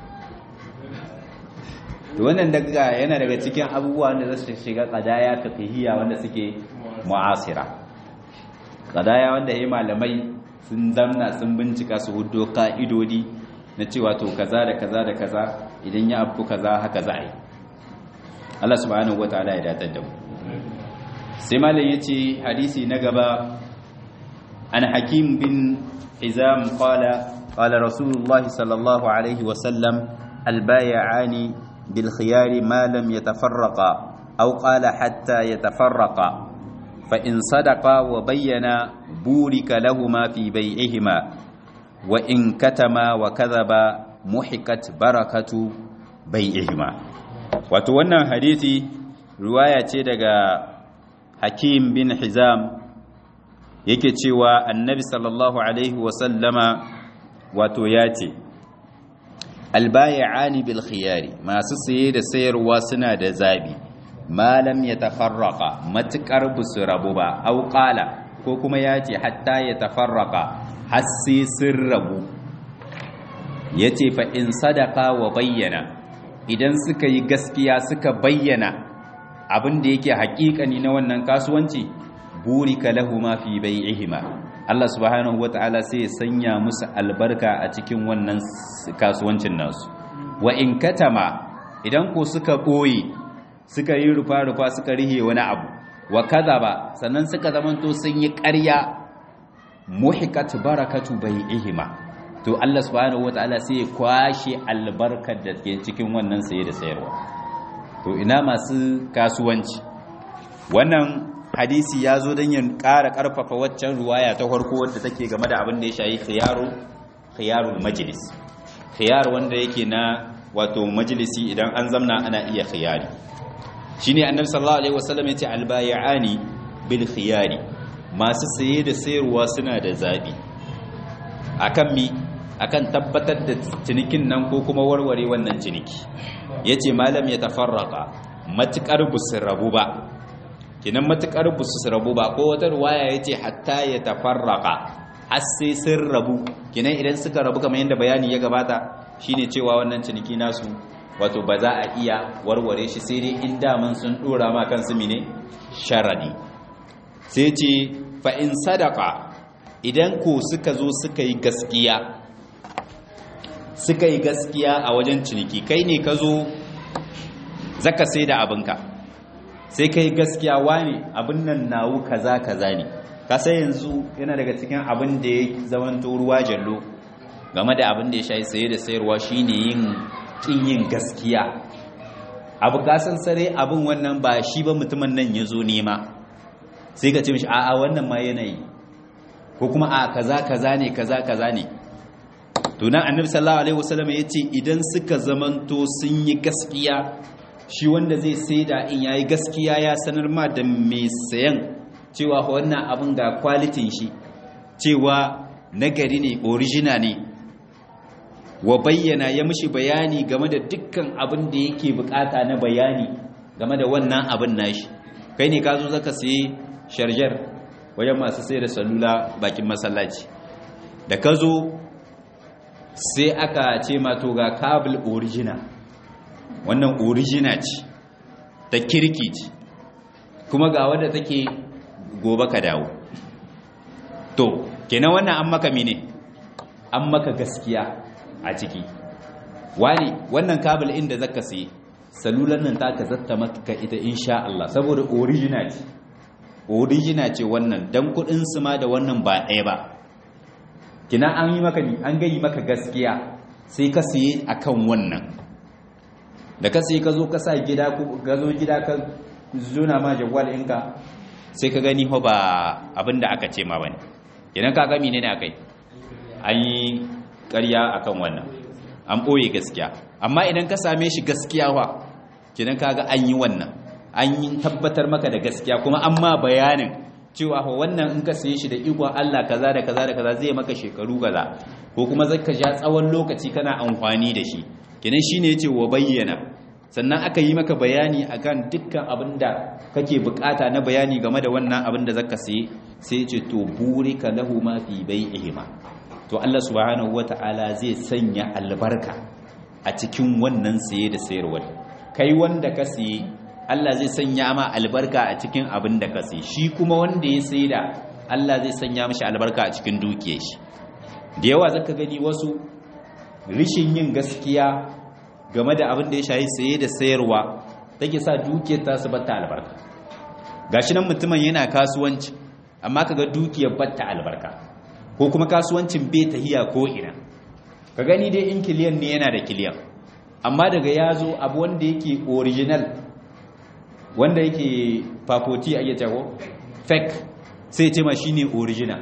Speaker 1: to wannan daga yana daga cikin abubuwa wanda za su shiga qadaya fiqhiyya wanda suke mu'asira qadaya wanda yayi malamai sun zamna sun bincika su hudo ka'idodi na cewa to kaza da kaza da kaza idan ya abu kaza haka za a yi Allah subhanahu wataala ya datar da mu sai malam yace hadisi na gaba an hakim bin hizam qala qala rasulullah sallallahu alaihi wa sallam albay'ani bil khiyar ma lam yatafarraqa aw qala hatta yatafarraqa fa in sadaqa wa bayyana burika lahumā fi bay'ihima wa in katama wa kadhaba muhikat barakatu bai'ihima wato wannan hadisi riwaya ce daga Hakim bin Hizam yake cewa Annabi sallallahu alaihi wa sallama wato ya ce albay'ani bil khiyari masu saye da sayarwa suna da zabi malam ya tafarraqa matukar busu rabu ba au qala ko kuma ya ce hatta ya tafarraqa har sai sun rabu ya ce fa in sadaka wa bayyana idan suka yi gaskiya suka bayyana abin da yake haƙiƙani na wannan kasuwanci burika lahu ma fi bai'ihima Allah subhanahu wata'ala sai ya sanya musu albarka a cikin wannan kasuwancin nasu wa in katama idan ko suka ɓoye suka yi rufa-rufa suka rihe wani abu wa ba sannan suka zamanto sun yi ƙarya muhikat barakatu bai'ihima to Allah subhanahu wataala sai ya kwashe albarkar da ke cikin wannan saye da sayarwa to ina masu kasuwanci wannan hadisi ya zo don ya ƙara ƙarfafa waccan ruwaya ta farko wadda take game da abin da ya shayi khiyaru khiyarul majlis khiyar wanda yake na wato majalisi idan an zamna ana iya khiyari shine annabi sallallahu alaihi wasallam yace albay'ani bil khiyari masu saye da sayarwa suna da zabi akan mi akan tabbatar da cinikin nan ko kuma warware wannan ciniki yace malam ya tafarraka matukar busu rabu ba kinan matukar busu rabu ba ko wata ruwaya yace hatta ya tafarraka har sai sun rabu kinan idan suka rabu kamar yadda bayani ya gabata shine cewa wannan ciniki nasu wato ba za a iya warware shi sai dai in daman sun dora ma kansu mine sharadi sai ce fa in sadaka idan ko suka zo suka yi gaskiya suka yi gaskiya a wajen ciniki kai ne ka zo zaka sai da abinka sai kai gaskiya wani abin nan nawu kaza kaza ne ka sai yanzu yana daga cikin abin da ya zamanto ruwa jallo game da abin da ya shayi saye da sayarwa shine yin kin yin gaskiya abu kasan sare abin wannan ba shi ba mutumin nan ya zo nema sai ka ce mishi a'a wannan ma yanayi ko kuma a kaza kaza ne kaza kaza ne to nan annabi sallallahu alaihi wasallam yace idan suka zamanto sun yi gaskiya shi wanda zai saida in yayi gaskiya ya sanar ma da mai sayan cewa wannan abin ga kwalitin shi cewa nagari ne original ne wa bayyana ya mishi bayani game da dukkan abin da yake bukata na bayani game da wannan abin nashi kai ne ka zo zaka sayi sharjar wajen masu sai da salula bakin masallaci da ka zo sai aka ce mato ga kabel original wannan original ce ta kirki ce kuma ga wadda take gobe ka dawo to kenan wannan an maka mine an maka gaskiya a ciki wani wannan kabel inda zaka sai salulan nan ta ka zatta maka ita insha Allah saboda original ce original ce wannan dan kudin su ma da wannan ba ɗaya ba kina an yi maka an gayi maka gaskiya sai ka siye akan wannan da ka siye ka zo ka sa gida ka zo gida ka zuna ma jawwal ɗinka sai ka gani ho ba abinda aka ce ma bane kenan ka ga menene akai an yi ƙarya akan wannan an ɓoye gaskiya amma idan ka same shi gaskiya wa kenan ka ga an yi wannan an yi tabbatar maka da gaskiya kuma an ma bayanin cewa fa wannan in ka saye shi da ikon Allah kaza da kaza da kaza zai maka shekaru kaza ko kuma zaka ja tsawon lokaci kana amfani da shi kenan shine yace wa bayyana sannan aka yi maka bayani akan dukkan abin da kake bukata na bayani game da wannan abin da zaka saye sai yace to burika lahu ma fi bai'ihima to Allah subhanahu wata'ala zai sanya albarka a cikin wannan saye da sayarwa kai wanda ka saye Allah zai sanya ma albarka a cikin abin da ka sai shi kuma wanda ya sai da Allah zai sanya mashi albarka a cikin dukiyar shi da yawa zaka gani wasu rishin yin gaskiya game da abin da ya shayi saye da sayarwa take sa dukiyar ta su batta albarka gashi nan mutumin yana kasuwanci amma kaga dukiyar batta albarka ko kuma kasuwancin bai tahiya ko ina ka gani dai in kiliyan ne yana da kiliyan amma daga yazo abu wanda yake original wanda yake fafoti a iya jago fake sai ce ma shi ne original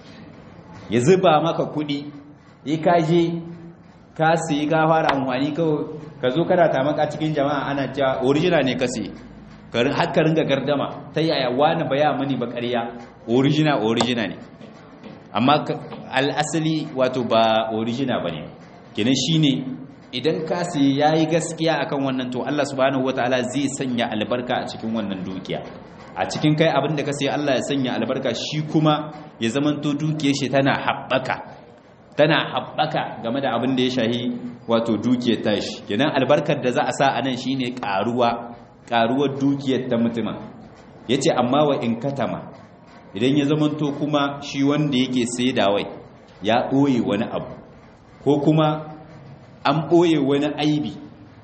Speaker 1: ya zuba maka kudi ya kaje ka siyi ka fara amfani kawai ka zo kana tamaka cikin jama'a ana cewa original ne ka siyi haka ringa gardama ta yaya wani baya mani ba ƙarya original original ne amma al'asali wato ba original ba ne kenan shi ne idan ka sai ya yi gaskiya akan wannan to Allah subhanahu wataala zai sanya albarka a cikin wannan dukiya a cikin kai abin da ka sai Allah ya sanya albarka shi kuma ya zamanto dukiyar shi tana haɓaka tana haɓaka game da abin da ya shahi wato dukiyar tashi kenan albarkar da za a sa a nan shine ƙaruwa ƙaruwar dukiyar ta mutumin yace amma wa in katama idan ya zamanto kuma shi wanda yake saidawai ya ɓoye wani abu ko kuma an ɓoye wani aibi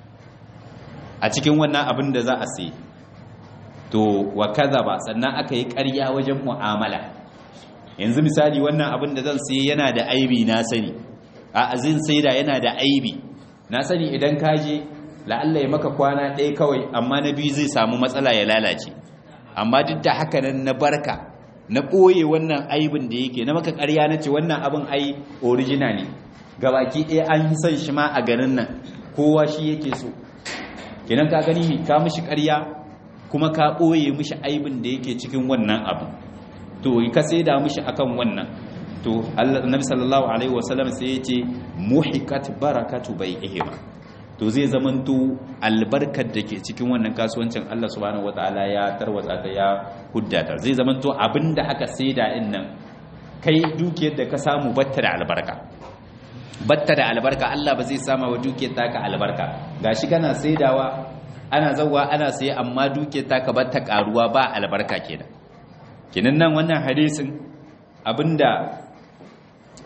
Speaker 1: a cikin wannan abin da za a sai to wa kaza ba sannan aka yi ƙarya wajen mu'amala yanzu misali wannan abin da zan sai yana da aibi na sani a azin sai da yana da aibi na sani idan ka je la'alla ya maka kwana ɗaya kawai amma na biyu zai samu matsala ya lalace amma duk da haka nan na barka na ɓoye wannan aibin da yake na maka ƙarya na ce wannan abin ai original ne gabaki ɗaya an yi son shi ma a garin nan kowa shi yake so kenan ka gani ne ka mishi ƙarya kuma ka ɓoye mishi aibin da yake cikin wannan abu to ka saida mishi akan wannan to annabi sallallahu alaihi wasallam sai ya ce muhikat barakatu bai'ihima to zai zamanto albarkar da ke cikin wannan kasuwancin Allah subhanahu wataala ya tarwatsa ta ya huddata zai zamanto abinda aka saida din nan kai dukiyar da ka samu batta da albarka batta da albarka Allah ba zai sama wa dukiyar taka albarka gashi kana saidawa ana zawwa ana saye amma dukiyar taka batta karuwa ba albarka kenan kenan nan wannan hadisin abinda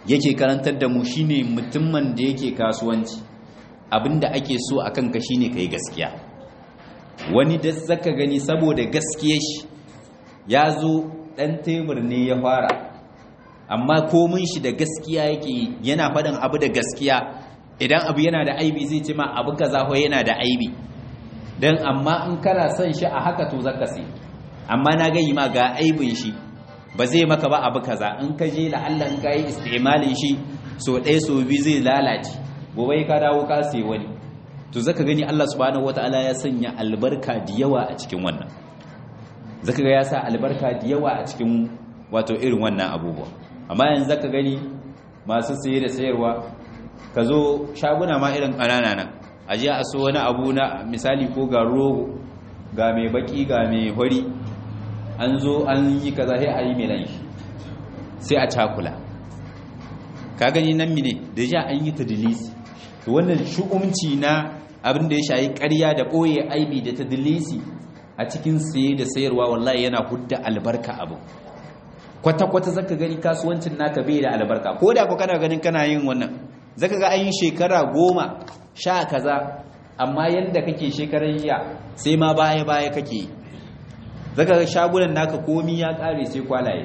Speaker 1: yake karantar da mu shine mutumin da yake kasuwanci abinda ake so akan ka shine kai gaskiya wani da zaka gani saboda gaskiyar shi ya zo dan tebur ne ya fara amma komin shi da gaskiya yake yana faɗin abu da gaskiya idan abu yana da aibi zai ce ma abu kaza ko yana da aibi dan amma in kana son shi a haka to zaka sai amma na gayi ma ga aibin shi ba zai maka ba abu kaza in ka je la'alla in ka yi istimalin shi so ɗaya so biyu zai lalace gobe ka dawo ka sai wani to zaka gani Allah subhanahu wataala ya sanya albarka da yawa a cikin wannan zaka ga ya sa albarka da yawa a cikin wato irin wannan abubuwa amma yanzu zaka gani masu saye da sayarwa ka zo shaguna ma irin ƙanana nan a je a so wani abu na misali ko ga rogo ga mai baki ga mai hori an zo an yi kaza sai a yi milan shi sai a cakula ka gani nan mine da ja an yi tadilisi to wannan shu'umci na abin da ya shayi ƙarya da ɓoye aibi da tadilisi a cikin saye da sayarwa wallahi yana hudda albarka abu kwata-kwata zaka gani kasuwancin naka bai da albarka ko da ku kana ganin kana yin wannan zaka ga an yi shekara goma sha kaza amma yadda kake shekarar jiya sai ma baya-baya kake yi zaka ga shagunan naka komi ya kare sai kwalaye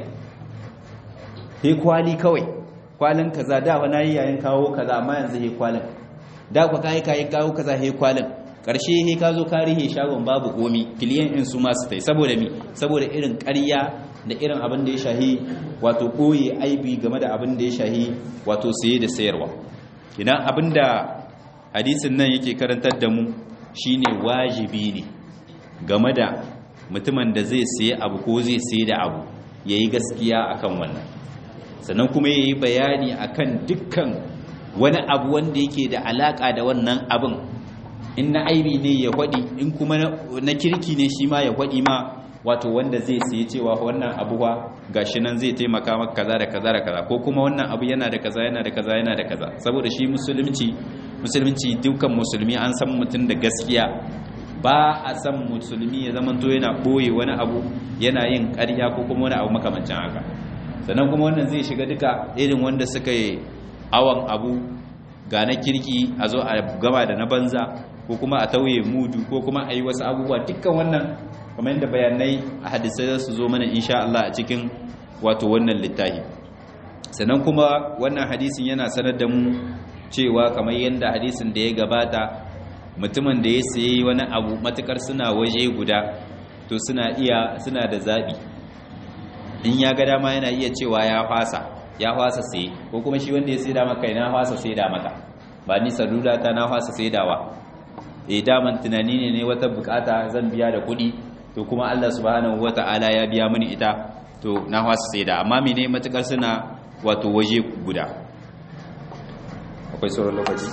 Speaker 1: sai kwali kawai kwalin kaza da wani yi yayin kawo kaza amma yanzu sai kwalin da ku kai kai kawo kaza sai kwalin karshe sai ka zo ka rihe shagon babu komi kiliyan in su masu tai saboda mi saboda irin ƙarya da irin abin da ya shahi wato ɓoye aibi game da abin da ya shahi wato saye da sayarwa idan abin da hadisin nan yake karantar da mu shine wajibi ne game da mutumin da zai saye abu ko zai saye da abu yayi gaskiya akan wannan sannan kuma yayi bayani akan dukkan wani abu wanda yake da alaka da wannan abin in na aibi ne ya faɗi in kuma na kirki ne shi ma ya faɗi ma wato wanda zai sayi cewa wannan abuwa gashi nan zai taimaka maka kaza da kaza da kaza ko kuma wannan abu yana da kaza yana da kaza yana da kaza saboda shi musulunci musulunci dukkan musulmi an san mutum da gaskiya ba a san musulmi ya zamanto yana boye wani abu yana yin ƙarya ko kuma wani abu makamancin haka sannan kuma wannan zai shiga duka irin wanda suka yi awon abu ga na kirki a zo a gama da na banza ko kuma a tauye mudu ko kuma a yi wasu abubuwa dukkan wannan kamar yadda bayanai a hadisai za su zo mana insha Allah a cikin wato wannan littafi sannan kuma wannan hadisin yana sanar da mu cewa kamar yadda hadisin da ya gabata mutumin da ya sayi wani abu matukar suna waje guda to suna iya suna da zabi in ya ga dama yana iya cewa ya fasa ya fasa sai ko kuma shi wanda ya sai da maka na fasa sai da maka ba ni salula ta na fasa sai dawa eh daman tunani ne ne wata bukata zan biya da kuɗi to kuma Allah subhanahu wata'ala ya biya mini ita to na fasa sai da amma mene matukar suna wato waje guda akwai sauran lokaci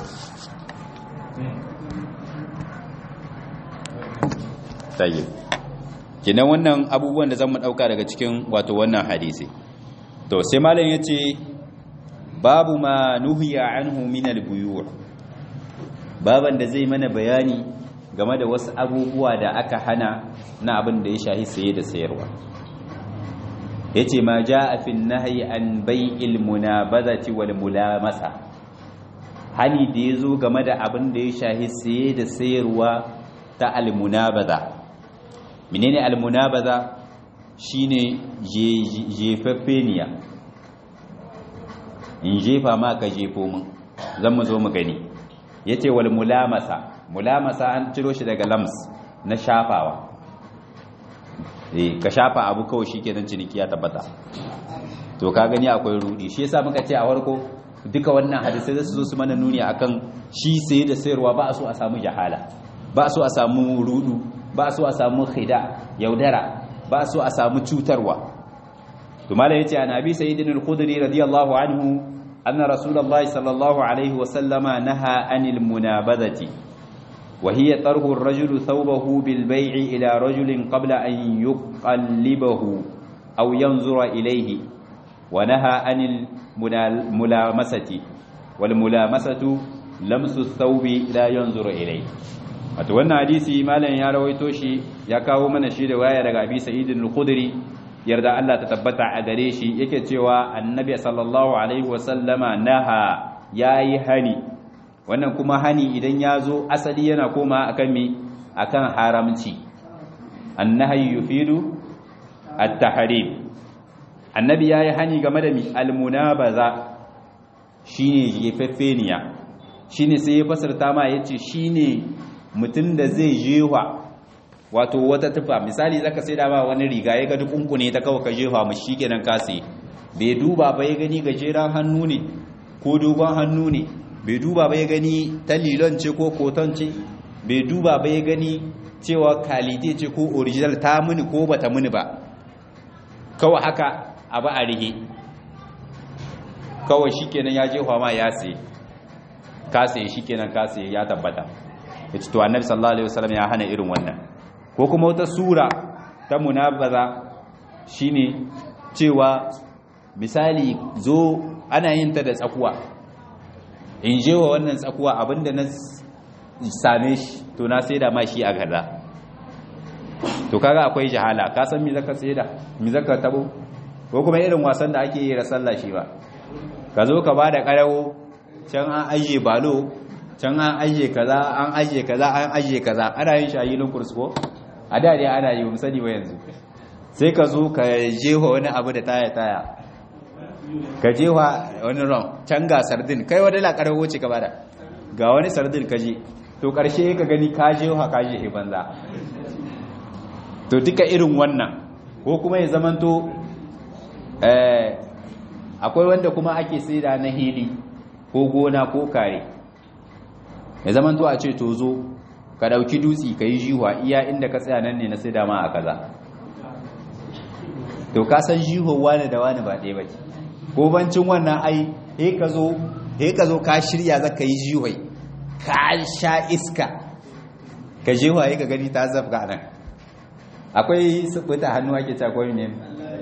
Speaker 1: tayyib kinan wannan abubuwan da zamu dauka daga cikin wato wannan hadisi to sai malam yace babu ma nuhiya anhu min al-buyu' baban da zai mana bayani game da wasu abubuwa da aka hana na abin da ya shahi saye da sayarwa yace ma jaa fi nahyi an bai'il munabazati wal mulamasa hani da yazo game da abin da ya shahi saye da sayarwa ta al munabaza menene al munabaza shine jefaffeniya in jefa ma ka jefo min zan mu zo mu gani yace wal mulamasa mulamasa an ciro shi daga lams na shafawa eh ka shafa abu kawai shikenan ciniki ya tabbata to ka gani akwai rudi shi yasa muka ce a farko duka wannan hadisai zasu zo su mana nuni akan shi saye da sayarwa ba a so a samu jahala ba a so a samu rudu ba a so a samu khida yaudara ba a so a samu cutarwa to malai yace an abi sayyidin al-khudri radiyallahu anhu anna rasulullahi sallallahu alaihi wa sallama naha anil munabadati وهي طرح الرجل ثوبه بالبيع إلى رجل قبل أن يقلبه أو ينظر إليه ونهى عن الملامسة والملامسة لمس الثوب لا ينظر إليه wato wannan hadisi malam ya rawaito shi ya kawo mana shi da waya daga Abi Sa'id al-Khudri yarda Allah ta tabbata a gare shi yake cewa annabi sallallahu alaihi wasallama naha yayi hani wannan kuma hani idan ya zo asali yana koma akan me akan haramci annahi yufidu at-tahrim annabi yayi hani game da mi al-munabaza shine jefeffeniya shine sai ya fasarta ma yace shine mutum da zai jewa wato wata tufa misali zaka sai da ba wani riga ya ga dukunku ne ta kawo ka jefa mu shikenan ka sai bai duba ba ya gani gajeren hannu ne ko dogon hannu ne bai duba ba ya gani ta lilon ce ko koton ce bai duba ba ya gani cewa kalite ce ko original ta muni ko bata muni ba kawai haka abu a rihe kawai shikenan ya jefa ma ya sai ka sai shikenan ka sai ya tabbata yace to annabi sallallahu alaihi wasallam ya hana irin wannan ko kuma wata sura ta munabaza shine cewa misali zo ana yin ta da tsakuwa in je wa wannan tsakuwa abinda na same shi to na saida ma shi a kaza to kaga akwai jahala ka san me zaka saida me zaka tabo ko kuma irin wasan da ake yi da sallah shi ba ka zo ka bada karawo can an aje balo can an aje kaza an aje kaza an aje kaza ana yin shi a yilin kursko a da dai ana yi musani wa yanzu sai ka zo ka jewa wani abu da taya taya ka jewa wani ron can ga sardin kai wani lakarar wuce ka bada ga wani sardin ka je to karshe ka gani ka jewa ka je banza to duka irin wannan ko kuma ya zamanto akwai wanda kuma ake saida na hili ko gona ko kare ya zamanto a ce to zo ka dauki dutsi ka yi jihuwa iya inda ka tsaya nan ne na sai dama a kaza to ka san jihuwa wani da wani ba ɗaya ba ce ko bancin wannan ai he ka zo he ka zo ka shirya za ka yi jihuwai ka sha iska ka jihuwa he ka gani ta zafga nan akwai subuta hannu ake cakwai ne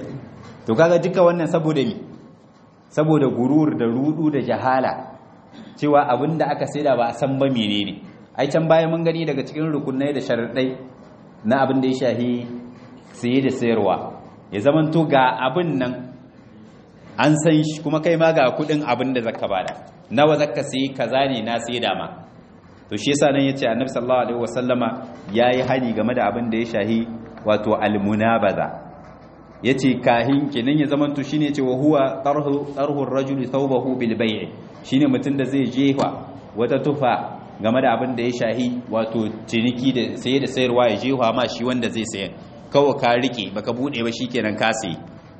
Speaker 1: to kaga duka wannan saboda ni saboda gurur da rudu da jahala cewa abinda aka saida ba a san ba menene ai can baya mun gani daga cikin rukunai da sharaɗai na abin da ya shahi saye da sayarwa ya zaman to ga abin nan an san shi kuma kai ma ga kudin abin da zaka bada nawa zaka sayi kaza ne na sai da ma to shi yasa nan yace annabi sallallahu alaihi wasallama yayi hani game da abin da ya shahi wato almunabaza yace kahin kenan ya zaman to shine yace wa huwa tarhu tarhu ar-rajuli thawbahu bil bay' shine mutun da zai jefa wata tufa game da abin da ya shahi wato ciniki da saye da sayarwa ya jefa ma shi wanda zai sayan kawai ka rike baka bude ba shikenan ka sayi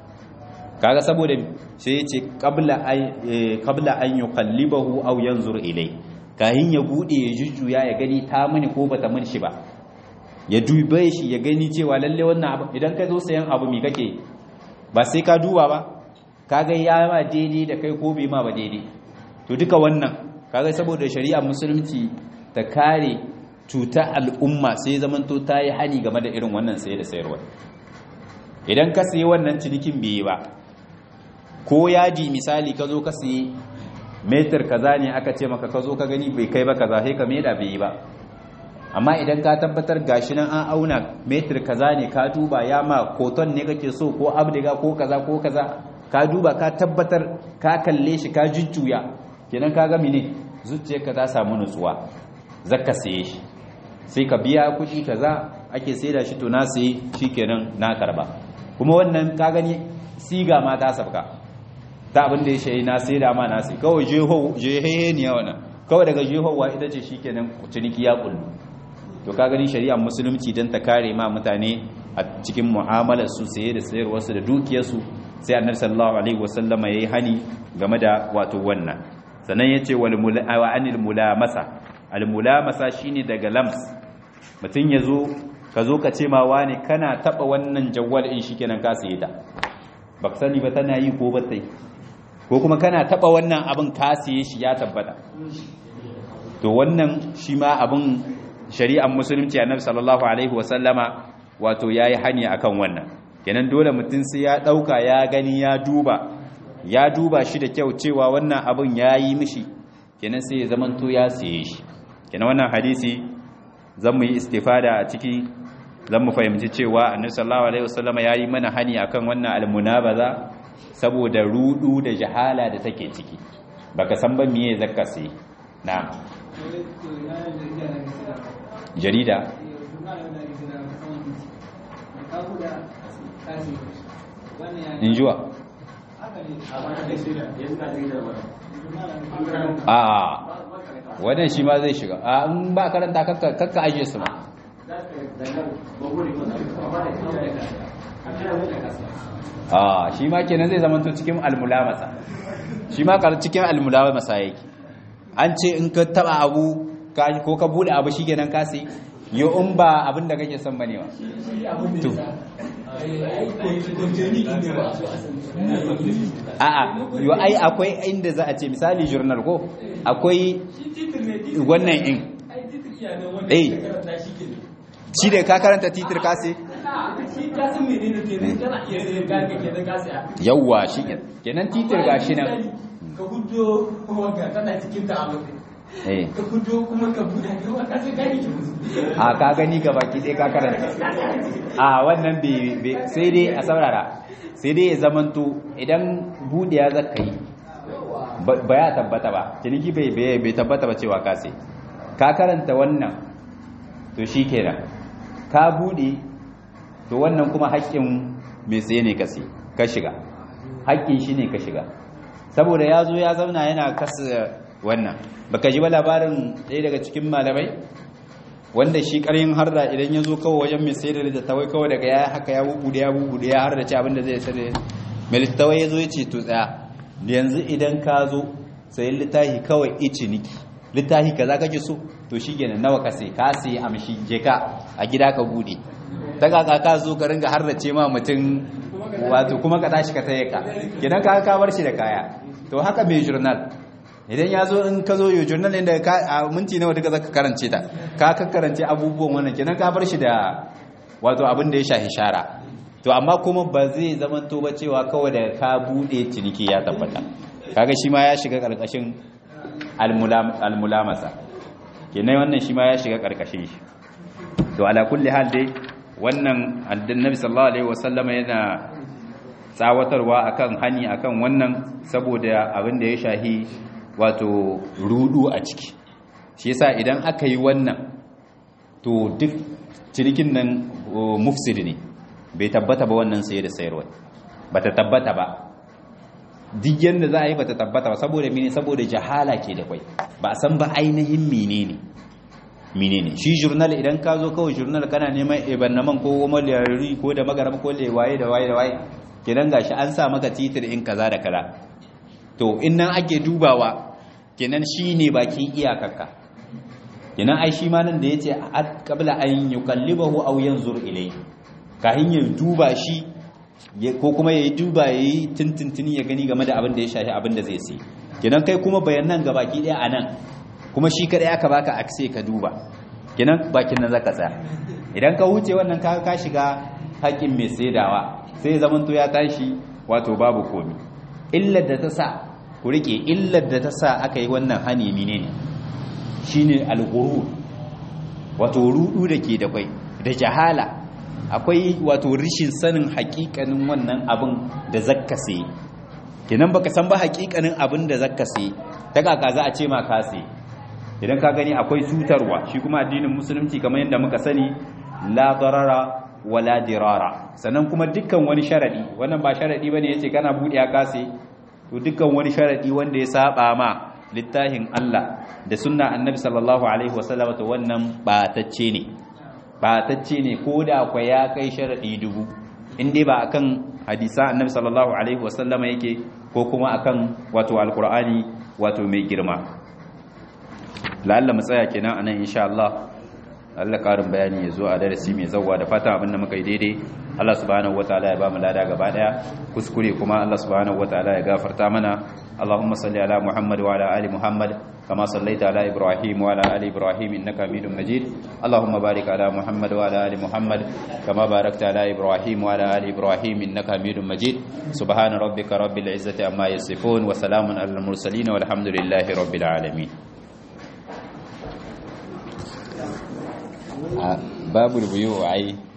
Speaker 1: kaga saboda sai ya ce qabla ay qabla an yuqallibahu aw yanzur ilai kahin ya bude ya jujjuya ya gani ta mini ko bata mini shi ba ya dube shi ya gani cewa lalle wannan abu idan ka zo sayan abu mi kake ba sai ka duba ba kaga ya ma daidai da kai ko bai ma ba daidai to duka wannan kaga saboda shari'a musulunci ta kare cutar al'umma sai zamanto ta yi hani game da irin wannan saye da sayarwa idan ka sayi wannan cinikin bai yi ba ko yaji misali ka zo ka sayi metar kaza ne aka ce maka ka zo ka gani bai kai ba kaza sai ka maida bai yi ba amma idan ka tabbatar gashi nan an auna metar kaza ne ka duba ya ma koton ne kake so ko abdiga ko kaza ko kaza ka duba ka tabbatar ka kalle shi ka jujjuya kenan ka ga mene zuciyarka ta samu nutsuwa zaka saye shi sai ka biya kuɗi kaza ake saida shi to na sayi shikenan na karba kuma wannan ka gani siga ma ta sabka ta abin da ya shayi na saida ma na sai kawai jeho jehehe ne wannan kawai daga jehowa ita ce shikenan ciniki ya kullu to ka gani shari'ar musulunci dan ta kare ma mutane a cikin mu'amalar su saye da sayarwar su da dukiyar su sai annabi sallallahu alaihi wasallama yayi hani game da wato wannan sannan yace wal wa anil mulamasa al mulamasa shine daga lams mutun yazo ka zo ka ce ma wani kana taba wannan jawwal in shikenan ka saye ta baka sani ba tana yi ko ba tai ko kuma kana taba wannan abin ka saye shi ya tabbata to wannan shi ma abin shari'ar musulunci annabi sallallahu alaihi wasallama wato yayi hani akan wannan kenan dole mutum sai ya dauka ya gani ya duba ya duba shi da kyau cewa wannan abin yayi mishi kenan sai ya zamanto ya siye shi kenan wannan hadisi zan mu yi istifada a ciki zan mu fahimci cewa annabi sallallahu alaihi wasallam yayi mana hani akan wannan almunabaza saboda rudu da jahala da take ciki baka san ba miye zakka sai na jarida injuwa a wannan shi ma zai shiga a in ba karanta kakka ajiye su ma a shi ma kenan zai zama cikin almulamasa shi ma kar cikin almulamasa yake an ce in ka taba abu ko ka bude abu shi kenan kasi yi in ba abin da kake son bane wa to a'a yo ai akwai inda za a ce misali journal ko akwai wannan in eh shi da ka karanta titir kasi yawwa shi kenan titir gashi nan
Speaker 2: ka hudo wanga tana cikin ta abu ka hudo kuma ka buda ka ka sai gani
Speaker 1: a ka gani ga baki dai ka karanta a wannan bai sai dai a saurara sai dai ya zamanto idan budiya zaka yi ba ya tabbata ba ciniki bai bai tabbata ba cewa ka sai ka karanta wannan to shi kenan ka bude to wannan kuma haƙƙin mai tsaye ne kasi ka shiga haƙƙin shi ne ka shiga saboda ya zo ya zauna yana kasa wannan baka ji ba labarin ɗaya daga cikin malamai wanda shi ƙaryin harda idan ya zo kawai wajen mai sayar da tawai kawai daga ya haka ya bubuɗe ya bubuɗe ya harda ce abinda zai sayar mai littawai ya zo ya ce to tsaya yanzu idan ka zo sayin littafi kawai ici niki littafi kaza kake so to shi kenan nawa ka sai ka sai amshi je ka a gida ka bude ta kaka ka zo ka ringa harrace ma mutum wato kuma ka tashi ka taye ka kenan ka ka bar shi da kaya to haka mai journal idan ya zo in ka zo yi journal inda ka a minti nawa duka zaka karance ta ka ka karance abubuwan wannan kenan ka bar shi da wato abin da ya shahi shara to amma kuma ba zai zama to ba cewa kawai da ka bude ciniki ya tabbata kaga shi ma ya shiga karkashin almulamasa kenan wannan shi ma ya shiga karkashin shi to ala kulli hal dai wannan annabi sallallahu alaihi wasallam yana tsawatarwa akan hani akan wannan saboda abin da ya shahi wato rudu a ciki shi yasa idan aka yi wannan to duk cinikin nan mufsid ne bai tabbata ba wannan saye da sayarwa bata tabbata ba duk yadda za a yi bata tabbata ba saboda mene saboda jahala ke da kwai ba a san ba ainihin menene menene shi journal idan ka zo kawai journal kana neman ebannaman ko goma liyari ko da magaram ko lewaye da waye da waye kenan gashi an sa maka titir in kaza da kaza to in nan ake dubawa kenan shi ne bakin iyakarka kenan ai shi ma nan da yace qabla an yukallibahu aw yanzur ilayhi kahin ya duba shi ko kuma ya yi duba ya yi tintintini ya gani game da abin da ya shafi abin da zai sai kenan kai kuma bayanan ga baki daya a nan kuma shi kadai aka baka akse ka duba kenan bakin nan zaka tsaya idan ka wuce wannan ka ka shiga haƙin mai saidawa sai zaman to ya tashi wato babu komi illar da ta sa ku rike illar da ta sa aka yi wannan hani menene shine al-ghurur wato rudu da ke da kwai da jahala akwai wato rishin sanin hakikanin wannan abin da zakka sai kenan baka san ba hakikanin abin da zakka sai ta kaka za a ce ma ka sai idan ka gani akwai cutarwa shi kuma addinin musulunci kamar yadda muka sani la darara wala dirara sannan kuma dukkan wani sharadi wannan ba sharadi bane yace kana bude ka sai to dukkan wani sharadi wanda ya saba ma littafin Allah da sunna annabi sallallahu alaihi wasallam to wannan batacce ne batacce ne ko da kwa ya kai sharaɗi dubu in dai ba akan hadisa annabi sallallahu alaihi wasallama yake ko kuma akan wato alkur'ani wato mai girma la'alla mu tsaya kenan anan insha Allah Allah karin bayani ya zo a darasi mai zawwa da fata abinda muka yi daidai Allah subhanahu wataala ya ba mu lada gaba daya kuskure kuma Allah subhanahu wataala ya gafarta mana Allahumma salli ala Muhammad wa ala ali Muhammad kama sallaita ala Ibrahim wa ala ali Ibrahim innaka Hamidum Majid Allahumma barik ala Muhammad wa ala ali Muhammad kama barakta ala Ibrahim wa ala ali Ibrahim innaka Hamidum Majid subhana rabbika rabbil izzati amma yasifun wa salamun alal mursalin walhamdulillahi rabbil alamin babu rubuyu ai